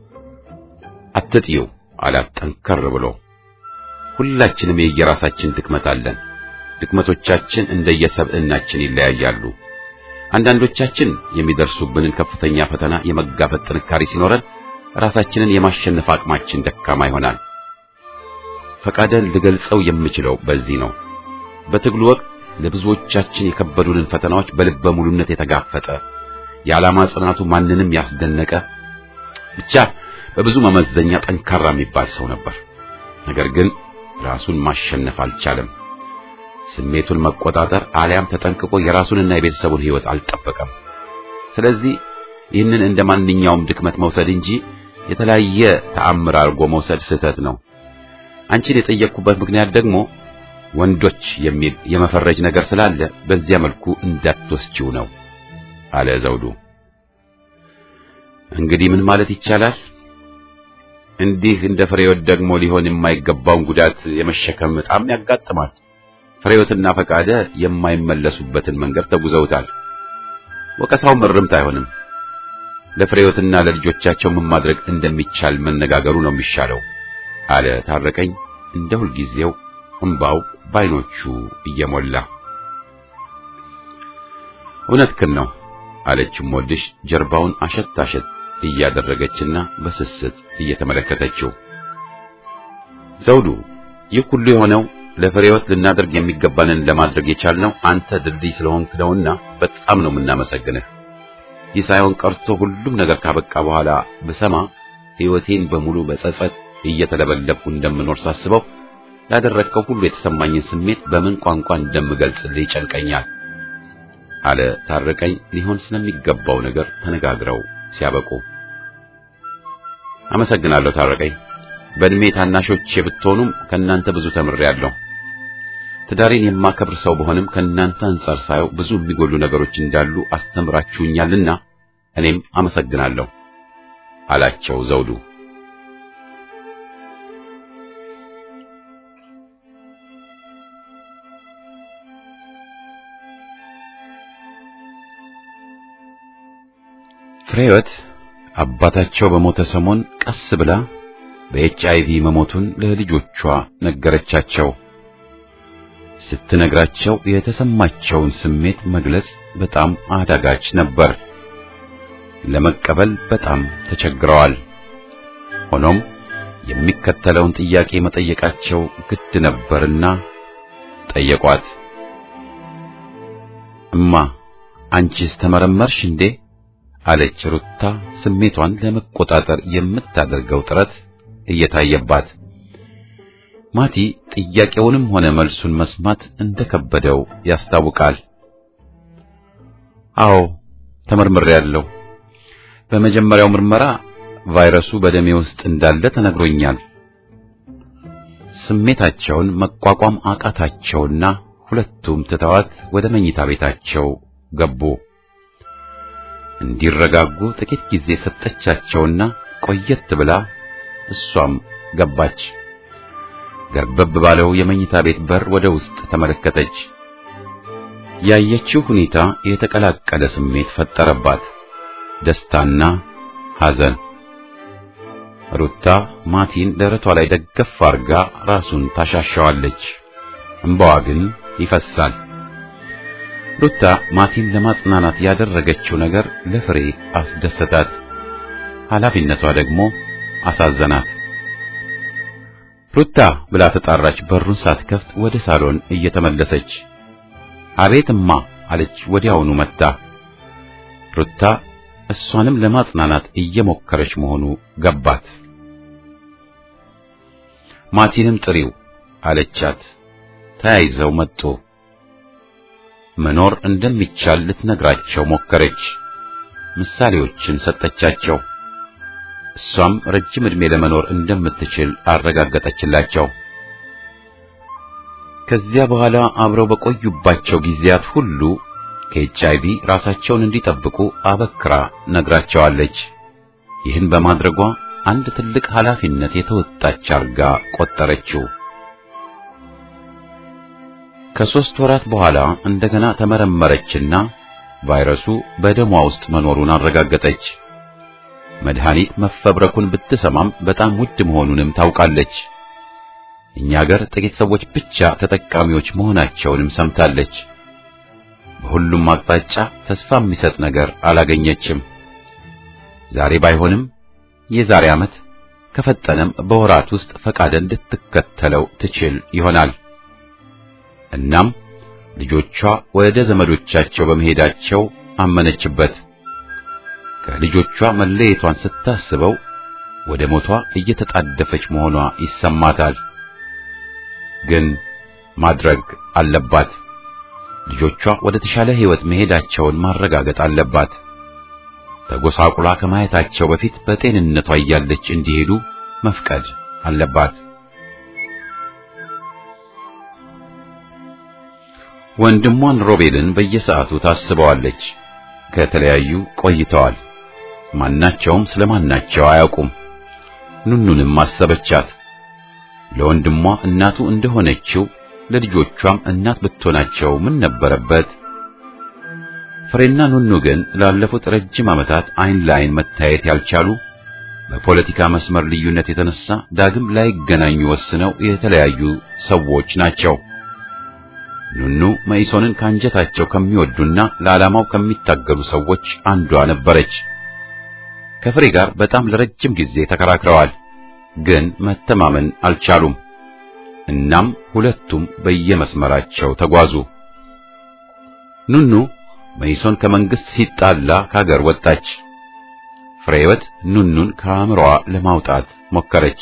አትጥዪው አላት ጠንከር ብሎ። ሁላችንም የየራሳችን ድክመት አለን። ድክመቶቻችን እንደየሰብዕናችን ይለያያሉ። አንዳንዶቻችን የሚደርሱብንን ከፍተኛ ፈተና የመጋፈጥ ጥንካሬ ሲኖረን፣ ራሳችንን የማሸነፍ አቅማችን ደካማ ይሆናል። ፈቃደን ልገልጸው የምችለው በዚህ ነው። በትግሉ ወቅት ለብዙዎቻችን የከበዱንን ፈተናዎች በልበ ሙሉነት የተጋፈጠ የዓላማ ጽናቱ ማንንም ያስደነቀ ብቻ በብዙ መመዘኛ ጠንካራ የሚባል ሰው ነበር። ነገር ግን ራሱን ማሸነፍ አልቻለም። ስሜቱን መቆጣጠር አሊያም ተጠንቅቆ የራሱንና የቤተሰቡን ሕይወት አልጠበቀም። ስለዚህ ይህንን እንደ ማንኛውም ድክመት መውሰድ እንጂ የተለያየ ተአምር አድርጎ መውሰድ ስህተት ነው። አንቺን የጠየቅኩበት ምክንያት ደግሞ ወንዶች የሚል የመፈረጅ ነገር ስላለ በዚያ መልኩ እንዳትወስጂው ነው አለ ዘውዱ። እንግዲህ ምን ማለት ይቻላል? እንዲህ እንደ ፍሬወት ደግሞ ሊሆን የማይገባውን ጉዳት የመሸከም ዕጣም ያጋጥማል። ፍሬወትና ፈቃደ የማይመለሱበትን መንገድ ተጉዘውታል። ወቀሳው ምርምት አይሆንም። ለፍሬወትና ለልጆቻቸው ምን ማድረግ እንደሚቻል መነጋገሩ ነው የሚሻለው አለ ታረቀኝ እንደ ሁልጊዜው እምባው ባይኖቹ እየሞላ እውነትህን ነው አለችም ወድሽ ጀርባውን አሸት አሸት እያደረገችና በስስት እየተመለከተችው ዘውዱ ይህ ሁሉ የሆነው ለፍሬወት ልናደርግ የሚገባንን ለማድረግ የቻልነው አንተ ድልድይ ስለሆንክ ነውና በጣም ነው የምናመሰግንህ ይህ ሳይሆን ቀርቶ ሁሉም ነገር ካበቃ በኋላ ብሰማ ሕይወቴን በሙሉ በጸጸት እየተለበለብኩ እንደምኖር ሳስበው ያደረግከው ሁሉ የተሰማኝን ስሜት በምን ቋንቋ እንደምገልጽልህ ይጨንቀኛል አለ ታረቀኝ ሊሆን ስለሚገባው ነገር ተነጋግረው ሲያበቁ አመሰግናለሁ ታረቀኝ በእድሜ ታናሾቼ ብትሆኑም ከእናንተ ብዙ ተምሬያለሁ ትዳሬን የማከብር ሰው በሆንም ከእናንተ አንጻር ሳየው ብዙ የሚጎሉ ነገሮች እንዳሉ አስተምራችሁኛልና እኔም አመሰግናለሁ አላቸው ዘውዱ ፍሬወት አባታቸው በሞተ ሰሞን ቀስ ብላ በኤች አይቪ መሞቱን ለልጆቿ ነገረቻቸው። ስትነግራቸው የተሰማቸውን ስሜት መግለጽ በጣም አዳጋች ነበር። ለመቀበል በጣም ተቸግረዋል። ሆኖም የሚከተለውን ጥያቄ መጠየቃቸው ግድ ነበርና ጠየቋት። እማ አንቺስ ተመረመርሽ እንዴ? አለች ሩታ ስሜቷን ለመቆጣጠር የምታደርገው ጥረት እየታየባት። ማቲ ጥያቄውንም ሆነ መልሱን መስማት እንደከበደው ያስታውቃል። አዎ ተመርምሬያለሁ። በመጀመሪያው ምርመራ ቫይረሱ በደሜ ውስጥ እንዳለ ተነግሮኛል። ስሜታቸውን መቋቋም አቃታቸውና ሁለቱም ትተዋት ወደ መኝታ ቤታቸው ገቡ። እንዲረጋጉ ጥቂት ጊዜ ሰጠቻቸውና ቆየት ብላ እሷም ገባች። ገርበብ ባለው የመኝታ ቤት በር ወደ ውስጥ ተመለከተች። ያየችው ሁኔታ የተቀላቀለ ስሜት ፈጠረባት፣ ደስታና ሐዘን። ሩታ ማቲን ደረቷ ላይ ደገፍ አርጋ ራሱን ታሻሻዋለች። እንባዋ ግን ይፈሳል። ሩታ ማቲን ለማጽናናት ያደረገችው ነገር ለፍሬ አስደሰታት፣ ኃላፊነቷ ደግሞ አሳዘናት። ሩታ ብላ ተጣራች። በሩን ሳትከፍት ወደ ሳሎን እየተመለሰች አቤትማ አለች ወዲያውኑ መጣ። ሩታ እሷንም ለማጽናናት እየሞከረች መሆኑ ገባት። ማቲንም ጥሪው አለቻት። ተያይዘው መጡ። መኖር እንደሚቻል ልትነግራቸው ሞከረች። ምሳሌዎችን ሰጠቻቸው። እሷም ረጅም ዕድሜ ለመኖር እንደምትችል አረጋገጠችላቸው። ከዚያ በኋላ አብረው በቆዩባቸው ጊዜያት ሁሉ ከኤች አይቪ ራሳቸውን እንዲጠብቁ አበክራ ነግራቸዋለች። ይህን በማድረጓ አንድ ትልቅ ኃላፊነት የተወጣች አርጋ ቆጠረችው። ከሦስት ወራት በኋላ እንደገና ተመረመረችና ቫይረሱ በደሟ ውስጥ መኖሩን አረጋገጠች። መድኃኒት መፈብረኩን ብትሰማም በጣም ውድ መሆኑንም ታውቃለች። እኛ ሀገር ጥቂት ሰዎች ብቻ ተጠቃሚዎች መሆናቸውንም ሰምታለች። በሁሉም አቅጣጫ ተስፋ የሚሰጥ ነገር አላገኘችም። ዛሬ ባይሆንም የዛሬ ዓመት ከፈጠነም በወራት ውስጥ ፈቃደን ልትከተለው ትችል ይሆናል። እናም ልጆቿ ወደ ዘመዶቻቸው በመሄዳቸው አመነችበት። ከልጆቿ መለየቷን ስታስበው ወደ ሞቷ እየተጣደፈች መሆኗ ይሰማታል። ግን ማድረግ አለባት። ልጆቿ ወደ ተሻለ ሕይወት መሄዳቸውን ማረጋገጥ አለባት። ተጎሳቁላ ከማየታቸው በፊት በጤንነቷ እያለች እንዲሄዱ መፍቀድ አለባት። ወንድሟን ሮቤልን በየሰዓቱ ታስበዋለች። ከተለያዩ ቆይተዋል። ማናቸውም ስለማናቸው አያውቁም። ኑኑንም አሰበቻት። ለወንድሟ እናቱ እንደሆነችው ለልጆቿም እናት ብትሆናቸው ምን ነበረበት? ፍሬና ኑኑ ግን ላለፉት ረጅም ዓመታት አይን ለአይን መታየት ያልቻሉ በፖለቲካ መስመር ልዩነት የተነሳ ዳግም ላይገናኙ ወስነው የተለያዩ ሰዎች ናቸው። ኑኑ መኢሶንን ካንጀታቸው ከሚወዱና ለዓላማው ከሚታገሉ ሰዎች አንዷ ነበረች። ከፍሬ ጋር በጣም ለረጅም ጊዜ ተከራክረዋል፣ ግን መተማመን አልቻሉም። እናም ሁለቱም በየመስመራቸው ተጓዙ። ኑኑ መኢሶን ከመንግስት ሲጣላ ከሀገር ወጣች። ፍሬህይወት ኑኑን ከአእምሮዋ ለማውጣት ሞከረች፣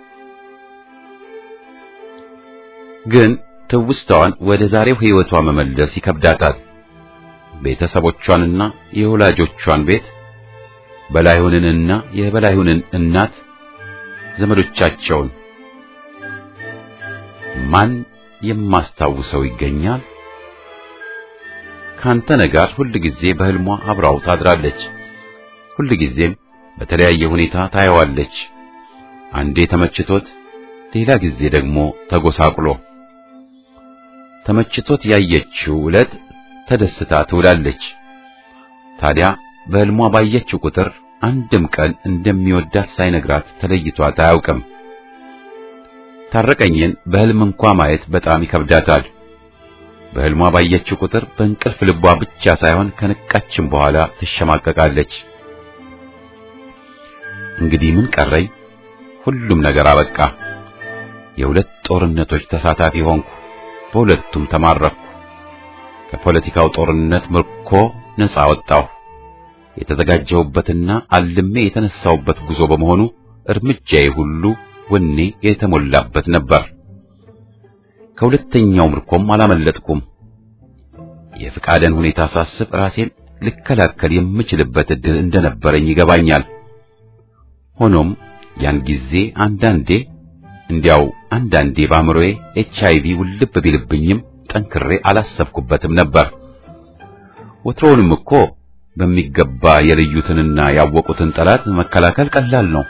ግን ትውስታዋን ወደ ዛሬው ሕይወቷ መመለስ ይከብዳታል። ቤተሰቦቿንና የወላጆቿን ቤት፣ በላይሁንንና የበላይሁንን እናት፣ ዘመዶቻቸውን ማን የማስታውሰው ይገኛል? ካንተነ ጋር ሁል ጊዜ በህልሟ አብራው ታድራለች። ሁል ጊዜም በተለያየ ሁኔታ ታየዋለች። አንዴ ተመችቶት፣ ሌላ ጊዜ ደግሞ ተጎሳቁሎ። ተመችቶት ያየችው ዕለት ተደስታ ትውላለች። ታዲያ በህልሟ ባየችው ቁጥር አንድም ቀን እንደሚወዳት ሳይነግራት ተለይቷት አያውቅም። ታረቀኝን በህልም እንኳ ማየት በጣም ይከብዳታል። በህልሟ ባየችው ቁጥር በእንቅልፍ ልቧ ብቻ ሳይሆን ከነቃችም በኋላ ትሸማቀቃለች። እንግዲህ ምን ቀረኝ? ሁሉም ነገር አበቃ። የሁለት ጦርነቶች ተሳታፊ ሆንኩ። በሁለቱም ተማረኩ። ከፖለቲካው ጦርነት ምርኮ ነፃ ወጣሁ። የተዘጋጀሁበትና አልሜ የተነሳሁበት ጉዞ በመሆኑ እርምጃዬ ሁሉ ወኔ የተሞላበት ነበር። ከሁለተኛው ምርኮም አላመለጥኩም። የፍቃደን ሁኔታ ሳስብ ራሴን ልከላከል የምችልበት ዕድል እንደነበረኝ ይገባኛል። ሆኖም ያን ጊዜ አንዳንዴ እንዲያው አንዳንዴ በአእምሮዬ ኤች አይ ቪ ውልብ ቢልብኝም ጠንክሬ አላሰብኩበትም ነበር። ወትሮውንም እኮ በሚገባ የለዩትንና ያወቁትን ጠላት መከላከል ቀላል ነው።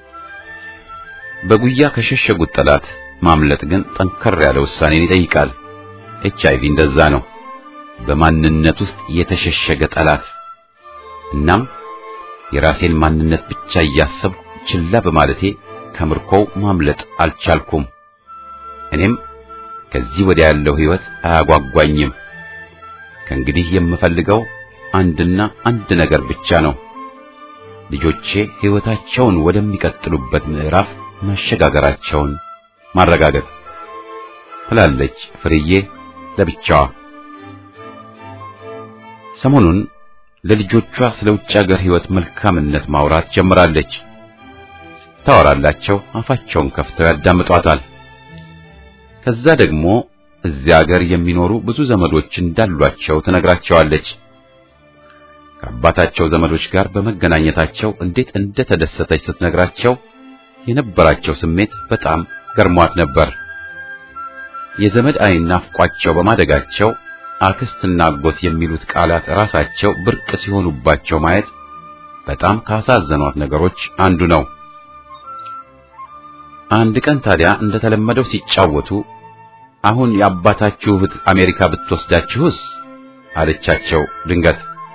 በጉያ ከሸሸጉት ጠላት ማምለጥ ግን ጠንከር ያለ ውሳኔን ይጠይቃል። ኤች አይ ቪ እንደዛ ነው፣ በማንነት ውስጥ የተሸሸገ ጠላት። እናም የራሴን ማንነት ብቻ እያሰብኩ ችላ በማለቴ ከምርኮው ማምለጥ አልቻልኩም። እኔም ከዚህ ወዲያ ያለው ሕይወት አያጓጓኝም። ከእንግዲህ የምፈልገው አንድና አንድ ነገር ብቻ ነው፣ ልጆቼ ሕይወታቸውን ወደሚቀጥሉበት ምዕራፍ መሸጋገራቸውን ማረጋገጥ ትላለች ፍርዬ ለብቻዋ። ሰሞኑን ለልጆቿ ስለ ውጭ ሀገር ሕይወት መልካምነት ማውራት ጀምራለች። ታወራላቸው አፋቸውን ከፍተው ያዳምጧታል። ከዛ ደግሞ እዚያ ሀገር የሚኖሩ ብዙ ዘመዶች እንዳሏቸው ትነግራቸዋለች። ከአባታቸው ዘመዶች ጋር በመገናኘታቸው እንዴት እንደተደሰተች ስትነግራቸው የነበራቸው ስሜት በጣም ገርሟት ነበር። የዘመድ ዓይን ናፍቋቸው በማደጋቸው አክስትና አጎት የሚሉት ቃላት ራሳቸው ብርቅ ሲሆኑባቸው ማየት በጣም ካሳዘኗት ነገሮች አንዱ ነው። አንድ ቀን ታዲያ እንደተለመደው ሲጫወቱ አሁን የአባታችሁ እህት አሜሪካ ብትወስዳችሁስ አለቻቸው ድንገት።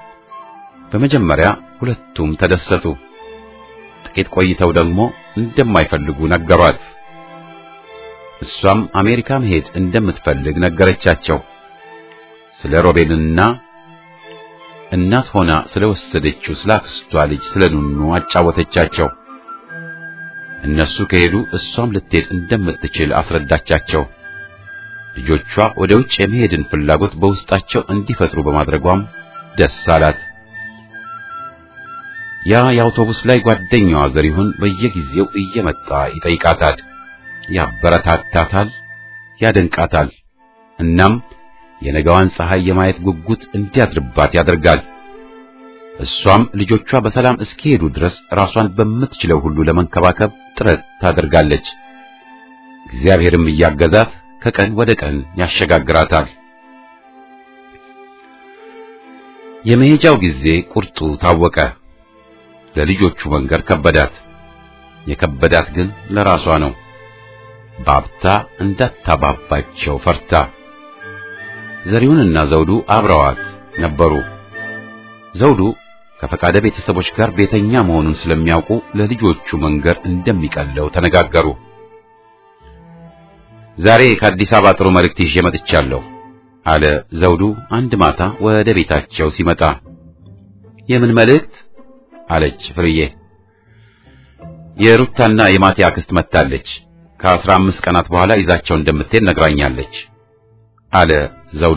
በመጀመሪያ ሁለቱም ተደሰቱ። ጥቂት ቆይተው ደግሞ እንደማይፈልጉ ነገሯት። እሷም አሜሪካ መሄድ እንደምትፈልግ ነገረቻቸው። ስለ ሮቤልና እናት ሆና ስለወሰደችው ስለ አክስቷ ልጅ ስለ ኑኑ አጫወተቻቸው። እነሱ ከሄዱ እሷም ልትሄድ እንደምትችል አስረዳቻቸው። ልጆቿ ወደ ውጭ የመሄድን ፍላጎት በውስጣቸው እንዲፈጥሩ በማድረጓም ደስ አላት። ያ የአውቶቡስ ላይ ጓደኛዋ ዘሪሁን በየጊዜው እየመጣ ይጠይቃታል፣ ያበረታታታል፣ ያደንቃታል። እናም የነገዋን ፀሐይ የማየት ጉጉት እንዲያድርባት ያደርጋል። እሷም ልጆቿ በሰላም እስኪሄዱ ድረስ ራሷን በምትችለው ሁሉ ለመንከባከብ ጥረት ታደርጋለች። እግዚአብሔርም እያገዛት ከቀን ወደ ቀን ያሸጋግራታል። የመሄጃው ጊዜ ቁርጡ ታወቀ። ለልጆቹ መንገር ከበዳት። የከበዳት ግን ለራሷ ነው። ባብታ እንዳታባባቸው ፈርታ። ዘሪሁንና ዘውዱ አብረዋት ነበሩ። ዘውዱ ከፈቃደ ቤተሰቦች ጋር ቤተኛ መሆኑን ስለሚያውቁ ለልጆቹ መንገር እንደሚቀለው ተነጋገሩ። ዛሬ ከአዲስ አበባ ጥሩ መልእክት ይዤ መጥቻለሁ አለ ዘውዱ አንድ ማታ ወደ ቤታቸው ሲመጣ። የምን መልእክት? አለች ፍርዬ። የሩታና የማቴ አክስት መጥታለች። ከአስራ አምስት ቀናት በኋላ ይዛቸው እንደምትሄድ ነግራኛለች አለ ዘውዱ።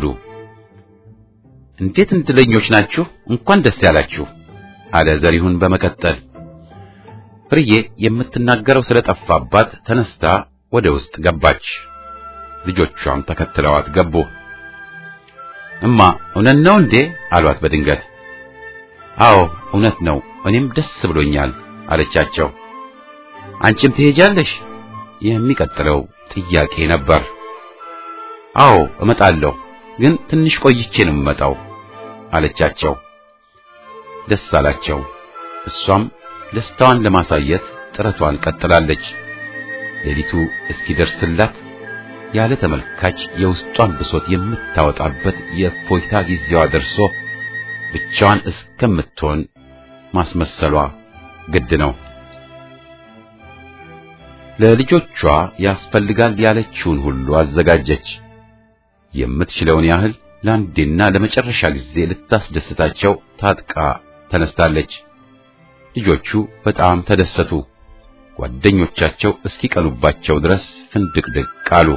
እንዴት እድለኞች ናችሁ! እንኳን ደስ ያላችሁ አለ ዘሪሁን በመቀጠል። ፍርዬ የምትናገረው ስለጠፋባት ተነስታ ወደ ውስጥ ገባች። ልጆቿም ተከትለዋት ገቡ። እማ እውነት ነው እንዴ አሏት በድንገት። አዎ እውነት ነው፣ እኔም ደስ ብሎኛል አለቻቸው። አንቺም ትሄጃለሽ? የሚቀጥለው ጥያቄ ነበር። አዎ እመጣለሁ፣ ግን ትንሽ ቆይቼ ነው የምመጣው አለቻቸው። ደስ አላቸው። እሷም ደስታዋን ለማሳየት ጥረቷን ቀጥላለች። ሌሊቱ እስኪደርስላት ያለ ተመልካች የውስጧን ብሶት የምታወጣበት የእፎይታ ጊዜዋ ደርሶ ብቻዋን እስከምትሆን ማስመሰሏ ግድ ነው። ለልጆቿ ያስፈልጋል ያለችውን ሁሉ አዘጋጀች። የምትችለውን ያህል ለአንዴና ለመጨረሻ ጊዜ ልታስደስታቸው ታጥቃ ተነስታለች። ልጆቹ በጣም ተደሰቱ። ጓደኞቻቸው እስኪቀኑባቸው ድረስ ፍንድቅድቅ አሉ።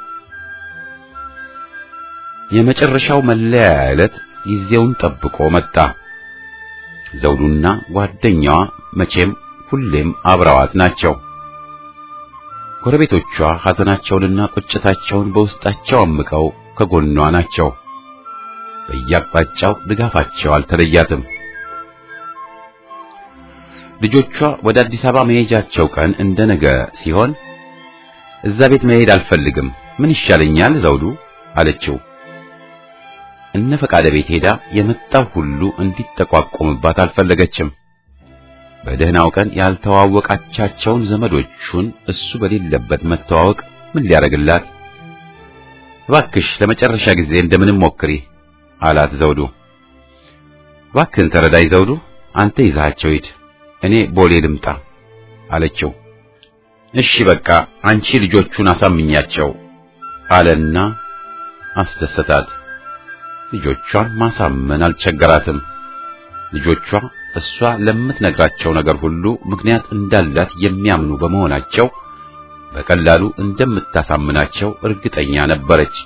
የመጨረሻው መለያ ዕለት ጊዜውን ጠብቆ መጣ። ዘውዱና ጓደኛዋ መቼም ሁሌም አብረዋት ናቸው። ጎረቤቶቿ ሐዘናቸውንና ቁጭታቸውን በውስጣቸው አምቀው ከጎኗ ናቸው። በየአቅጣጫው ድጋፋቸው አልተለያትም። ልጆቿ ወደ አዲስ አበባ መሄጃቸው ቀን እንደ ነገ ሲሆን እዛ ቤት መሄድ አልፈልግም፣ ምን ይሻለኛል ዘውዱ አለችው። እነ ፈቃደ ቤት ሄዳ የመጣው ሁሉ እንዲጠቋቆምባት አልፈለገችም። በደህናው ቀን ያልተዋወቃቻቸውን ዘመዶቹን እሱ በሌለበት መተዋወቅ ምን ሊያደርግላት? እባክሽ ለመጨረሻ ጊዜ እንደምንም ሞክሪ አላት ዘውዱ። እባክህን ተረዳይ ዘውዱ፣ አንተ ይዛቸው ሂድ፣ እኔ ቦሌ ልምጣ አለችው። እሺ በቃ አንቺ ልጆቹን አሳምኛቸው አለና አስደሰታት። ልጆቿን ማሳመን አልቸገራትም። ልጆቿ እሷ ለምትነግራቸው ነገር ሁሉ ምክንያት እንዳላት የሚያምኑ በመሆናቸው በቀላሉ እንደምታሳምናቸው እርግጠኛ ነበረች።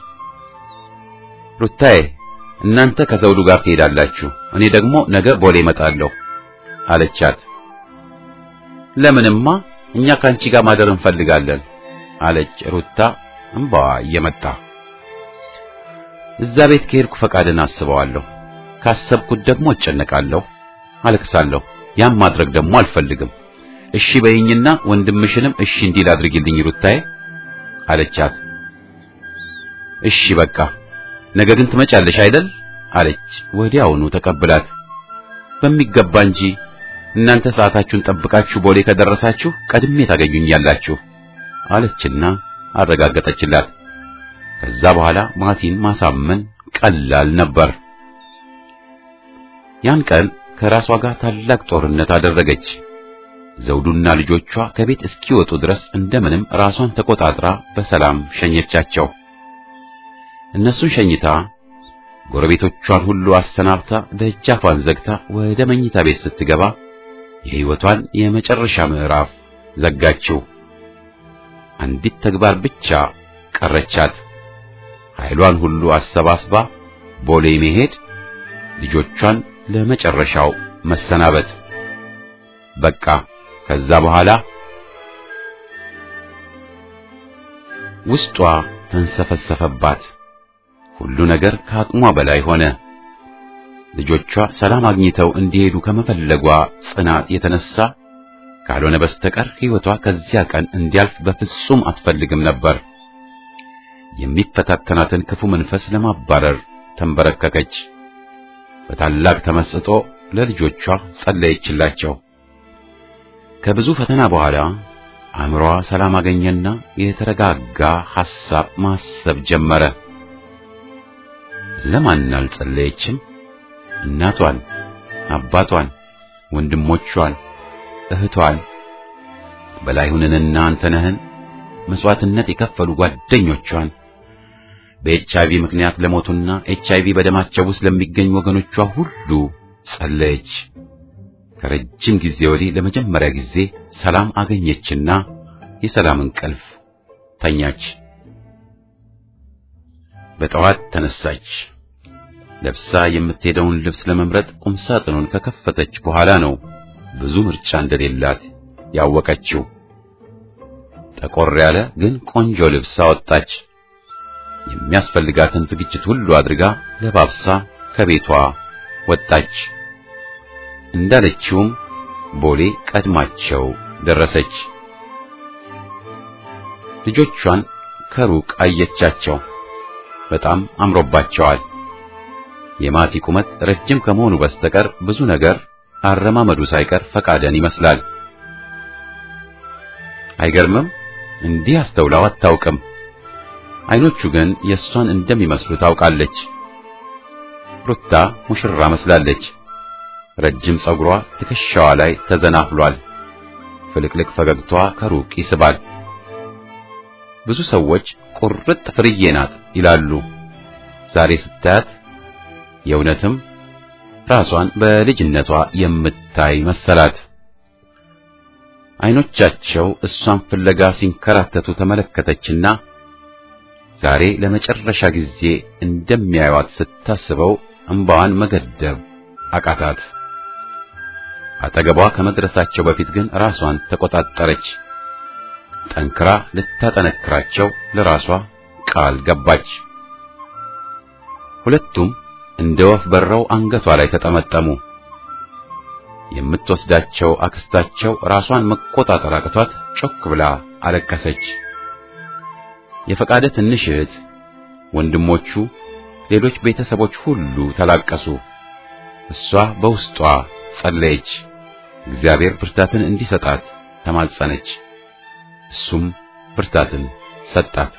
ሩታዬ እናንተ ከዘውዱ ጋር ትሄዳላችሁ፣ እኔ ደግሞ ነገ ቦሌ እመጣለሁ አለቻት። ለምንማ እኛ ከአንቺ ጋር ማደር እንፈልጋለን አለች ሩታ እንባዋ እየመጣ እዛ ቤት ከሄድኩ ፈቃድን አስበዋለሁ፣ ካሰብኩት ደግሞ እጨነቃለሁ፣ አለቅሳለሁ። ያም ማድረግ ደግሞ አልፈልግም። እሺ በይኝና ወንድምሽንም እሺ እንዲል አድርጊልኝ ሩታዬ አለቻት። እሺ በቃ ነገ ግን ትመጫለሽ አይደል አለች ወዲያውኑ ተቀብላት። በሚገባ እንጂ እናንተ ሰዓታችሁን ጠብቃችሁ ቦሌ ከደረሳችሁ ቀድሜ ታገኙኛላችሁ አለችና አረጋገጠችላት። ከዛ በኋላ ማቲን ማሳመን ቀላል ነበር። ያን ቀን ከራሷ ጋር ታላቅ ጦርነት አደረገች። ዘውዱና ልጆቿ ከቤት እስኪወጡ ድረስ እንደምንም ራሷን ተቆጣጥራ በሰላም ሸኘቻቸው። እነሱን ሸኝታ ጎረቤቶቿን ሁሉ አሰናብታ ደጃፏን ዘግታ ወደ መኝታ ቤት ስትገባ የሕይወቷን የመጨረሻ ምዕራፍ ዘጋችው። አንዲት ተግባር ብቻ ቀረቻት። ኃይሏን ሁሉ አሰባስባ ቦሌ መሄድ፣ ልጆቿን ለመጨረሻው መሰናበት። በቃ ከዛ በኋላ ውስጧ ተንሰፈሰፈባት። ሁሉ ነገር ከአቅሟ በላይ ሆነ። ልጆቿ ሰላም አግኝተው እንዲሄዱ ከመፈለጓ ጽናት የተነሳ ካልሆነ በስተቀር ሕይወቷ ከዚያ ቀን እንዲያልፍ በፍጹም አትፈልግም ነበር። የሚፈታተናትን ክፉ መንፈስ ለማባረር ተንበረከከች። በታላቅ ተመስጦ ለልጆቿ ጸለየችላቸው። ከብዙ ፈተና በኋላ አእምሮዋ ሰላም አገኘና የተረጋጋ ሐሳብ ማሰብ ጀመረ። ለማን አልጸለየችም? እናቷን፣ አባቷን፣ ወንድሞቿን፣ እህቷን፣ በላይሁንንና አንተነህን መስዋዕትነት የከፈሉ ጓደኞቿን፣ በኤች አይቪ ምክንያት ለሞቱና ኤች አይቪ በደማቸው ውስጥ ለሚገኙ ወገኖቿ ሁሉ ጸለየች። ከረጅም ጊዜ ወዲህ ለመጀመሪያ ጊዜ ሰላም አገኘችና የሰላም እንቅልፍ ተኛች። በጠዋት ተነሳች። ለብሳ የምትሄደውን ልብስ ለመምረጥ ቁምሳጥኑን ከከፈተች በኋላ ነው ብዙ ምርጫ እንደሌላት ያወቀችው። ጠቆር ያለ ግን ቆንጆ ልብስ አወጣች። የሚያስፈልጋትን ዝግጅት ሁሉ አድርጋ ለባብሳ ከቤቷ ወጣች። እንዳለችውም ቦሌ ቀድማቸው ደረሰች። ልጆቿን ከሩቅ አየቻቸው። በጣም አምሮባቸዋል። የማቲ ቁመት ረጅም ከመሆኑ በስተቀር ብዙ ነገር አረማመዱ ሳይቀር ፈቃደን ይመስላል። አይገርምም? እንዲህ አስተውላው አታውቅም። አይኖቹ ግን የእሷን እንደሚመስሉ ታውቃለች። ሩታ ሙሽራ መስላለች። ረጅም ጸጉሯ ትከሻዋ ላይ ተዘናፍሏል። ፍልቅልቅ ፈገግቷ ከሩቅ ይስባል። ብዙ ሰዎች ቁርጥ ፍርዬ ናት ይላሉ። ዛሬ ስታያት የእውነትም ራሷን በልጅነቷ የምታይ መሰላት። አይኖቻቸው እሷን ፍለጋ ሲንከራተቱ ተመለከተችና ዛሬ ለመጨረሻ ጊዜ እንደሚያዩዋት ስታስበው እንባዋን መገደብ አቃታት። አጠገቧ ከመድረሳቸው በፊት ግን ራሷን ተቆጣጠረች። ጠንክራ ልታጠነክራቸው ለራሷ ቃል ገባች። ሁለቱም እንደ ወፍ በረው አንገቷ ላይ ተጠመጠሙ። የምትወስዳቸው አክስታቸው ራሷን መቆጣጠር አቅቷት ጮክ ብላ አለቀሰች። የፈቃደ ትንሽ እህት፣ ወንድሞቹ፣ ሌሎች ቤተሰቦች ሁሉ ተላቀሱ። እሷ በውስጧ ጸለየች። እግዚአብሔር ብርታትን እንዲሰጣት ተማጸነች። እሱም ብርታትን ሰጣት።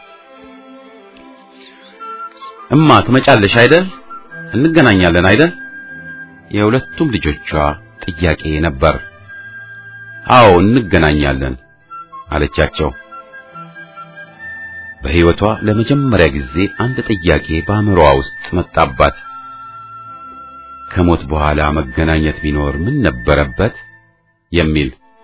እማ ትመጫለሽ አይደል? እንገናኛለን አይደል? የሁለቱም ልጆቿ ጥያቄ ነበር። አዎ እንገናኛለን አለቻቸው። በሕይወቷ ለመጀመሪያ ጊዜ አንድ ጥያቄ በአእምሮዋ ውስጥ መጣባት። ከሞት በኋላ መገናኘት ቢኖር ምን ነበረበት የሚል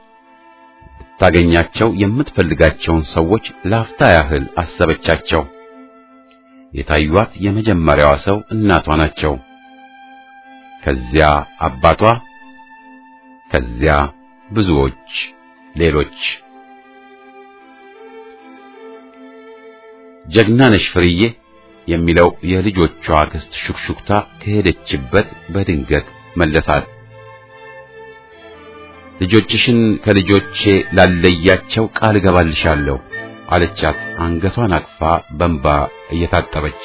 ታገኛቸው የምትፈልጋቸውን ሰዎች ላፍታ ያህል አሰበቻቸው። የታዩት የመጀመሪያዋ ሰው እናቷ ናቸው። ከዚያ አባቷ፣ ከዚያ ብዙዎች ሌሎች። ጀግና ነሽ ፍርዬ የሚለው የልጆቿ አክስት ሹክሹክታ ከሄደችበት በድንገት መለሳት። ልጆችሽን ከልጆቼ ላለያቸው ቃል እገባልሻለሁ አለቻት፣ አንገቷን አቅፋ በንባ እየታጠበች።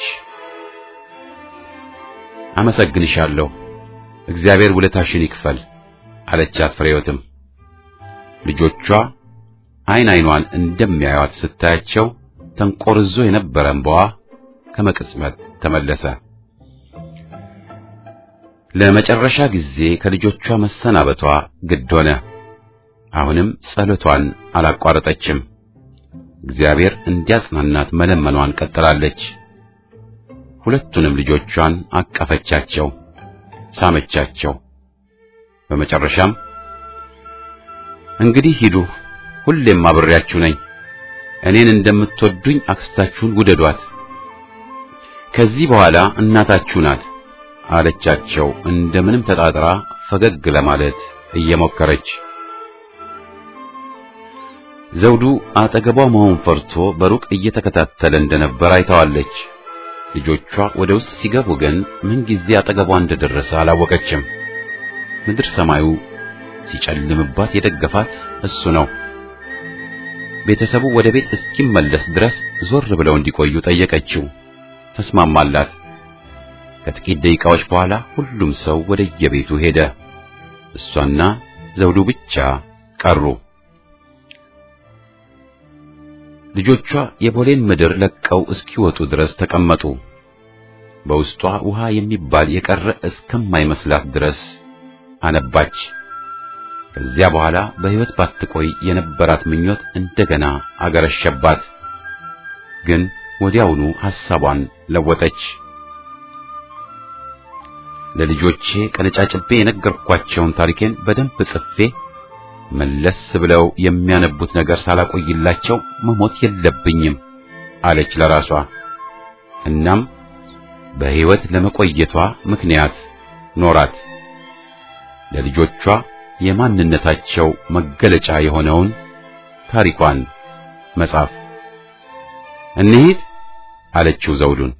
አመሰግንሻለሁ፣ እግዚአብሔር ውለታሽን ይክፈል አለቻት። ፍሬዮትም ልጆቿ አይን አይኗን እንደሚያዩት ስታያቸው ተንቆርዞ የነበረ እንባዋ ከመቅጽበት ተመለሰ። ለመጨረሻ ጊዜ ከልጆቿ መሰናበቷ ግድ ሆነ። አሁንም ጸሎቷን አላቋረጠችም። እግዚአብሔር እንዲያጽናናት መለመኗን ቀጥላለች። ሁለቱንም ልጆቿን አቀፈቻቸው፣ ሳመቻቸው። በመጨረሻም እንግዲህ ሂዱ፣ ሁሌም አብሬያችሁ ነኝ። እኔን እንደምትወዱኝ አክስታችሁን ውደዷት። ከዚህ በኋላ እናታችሁ ናት አለቻቸው፣ እንደምንም ተጣጥራ ፈገግ ለማለት እየሞከረች። ዘውዱ አጠገቧ መሆን ፈርቶ በሩቅ እየተከታተለ እንደነበር አይተዋለች። ልጆቿ ወደ ውስጥ ሲገቡ ግን ምን ጊዜ አጠገቧ እንደደረሰ አላወቀችም። ምድር ሰማዩ ሲጨልምባት የደገፋት እሱ ነው። ቤተሰቡ ወደ ቤት እስኪመለስ ድረስ ዞር ብለው እንዲቆዩ ጠየቀችው። ተስማማላት። ከጥቂት ደቂቃዎች በኋላ ሁሉም ሰው ወደ የቤቱ ሄደ። እሷና ዘውዱ ብቻ ቀሩ። ልጆቿ የቦሌን ምድር ለቀው እስኪወጡ ድረስ ተቀመጡ። በውስጧ ውሃ የሚባል የቀረ እስከማይመስላት ድረስ አነባች። ከዚያ በኋላ በሕይወት ባትቆይ የነበራት ምኞት እንደገና አገረሸባት። ግን ወዲያውኑ ሐሳቧን ለወጠች። ለልጆቼ ቀነጫጭቤ የነገርኳቸውን ታሪኬን በደንብ ጽፌ መለስ ብለው የሚያነቡት ነገር ሳላቆይላቸው መሞት የለብኝም አለች ለራሷ። እናም በሕይወት ለመቆየቷ ምክንያት ኖራት። ለልጆቿ የማንነታቸው መገለጫ የሆነውን ታሪኳን መጻፍ። እንሂድ አለችው ዘውዱን።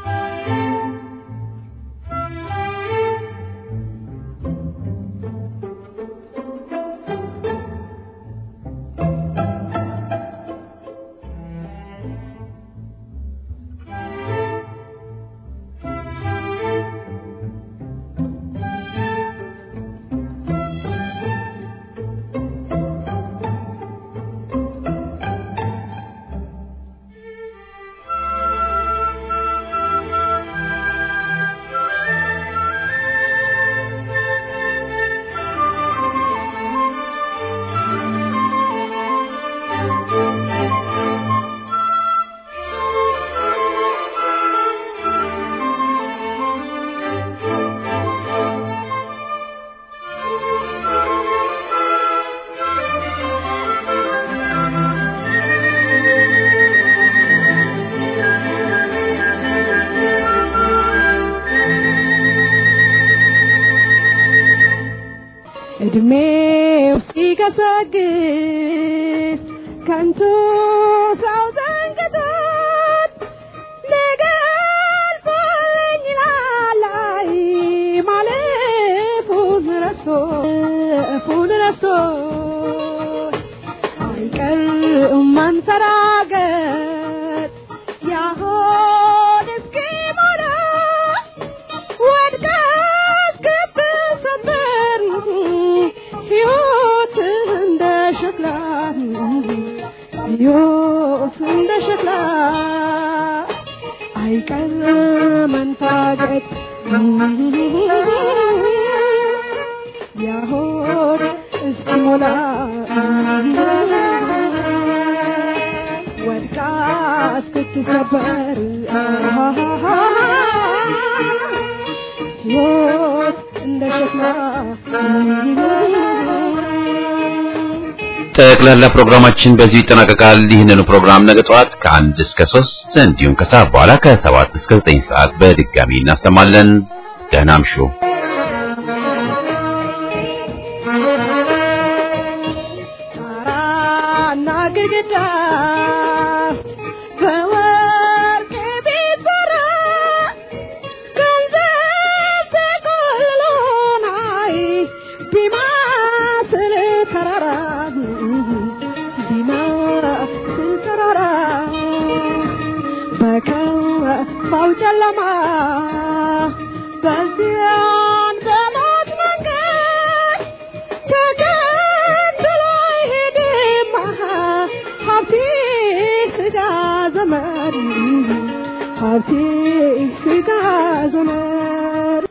እድሜው ሲገሰግስ ከንቱ ሰው ዘንግቶት ነገ አልፎልኝ ይላል አይ ማለፉን ረስቶ እፉን ረስቶ አይቀርም መንፈራገጥ ያሆን እስኪሞላ ወድቀ እስክትሰበር ሕይወት እንደ ሸክላ ሕይወት እንደ ሸክላ አይቀር መንፋገጥ ያሆን እስኪሞላ ወድቃ እስክትሰበር ሕይወት እንደ ሸክላ ጠቅላላ ፕሮግራማችን በዚሁ ይጠናቀቃል። ይህንኑ ፕሮግራም ነገ ጠዋት ከአንድ እስከ ሶስት እንዲሁም ከሰዓት በኋላ ከሰባት እስከ ዘጠኝ ሰዓት በድጋሚ እናሰማለን። ደህና እምሹ። ጣራና ግድግዳ በወርቅ ቢሰራ ገንዘብ ተቆልሎ ናይ ቢማስል ተራራ ቢማስል ተራራ በከፋው ጨለማ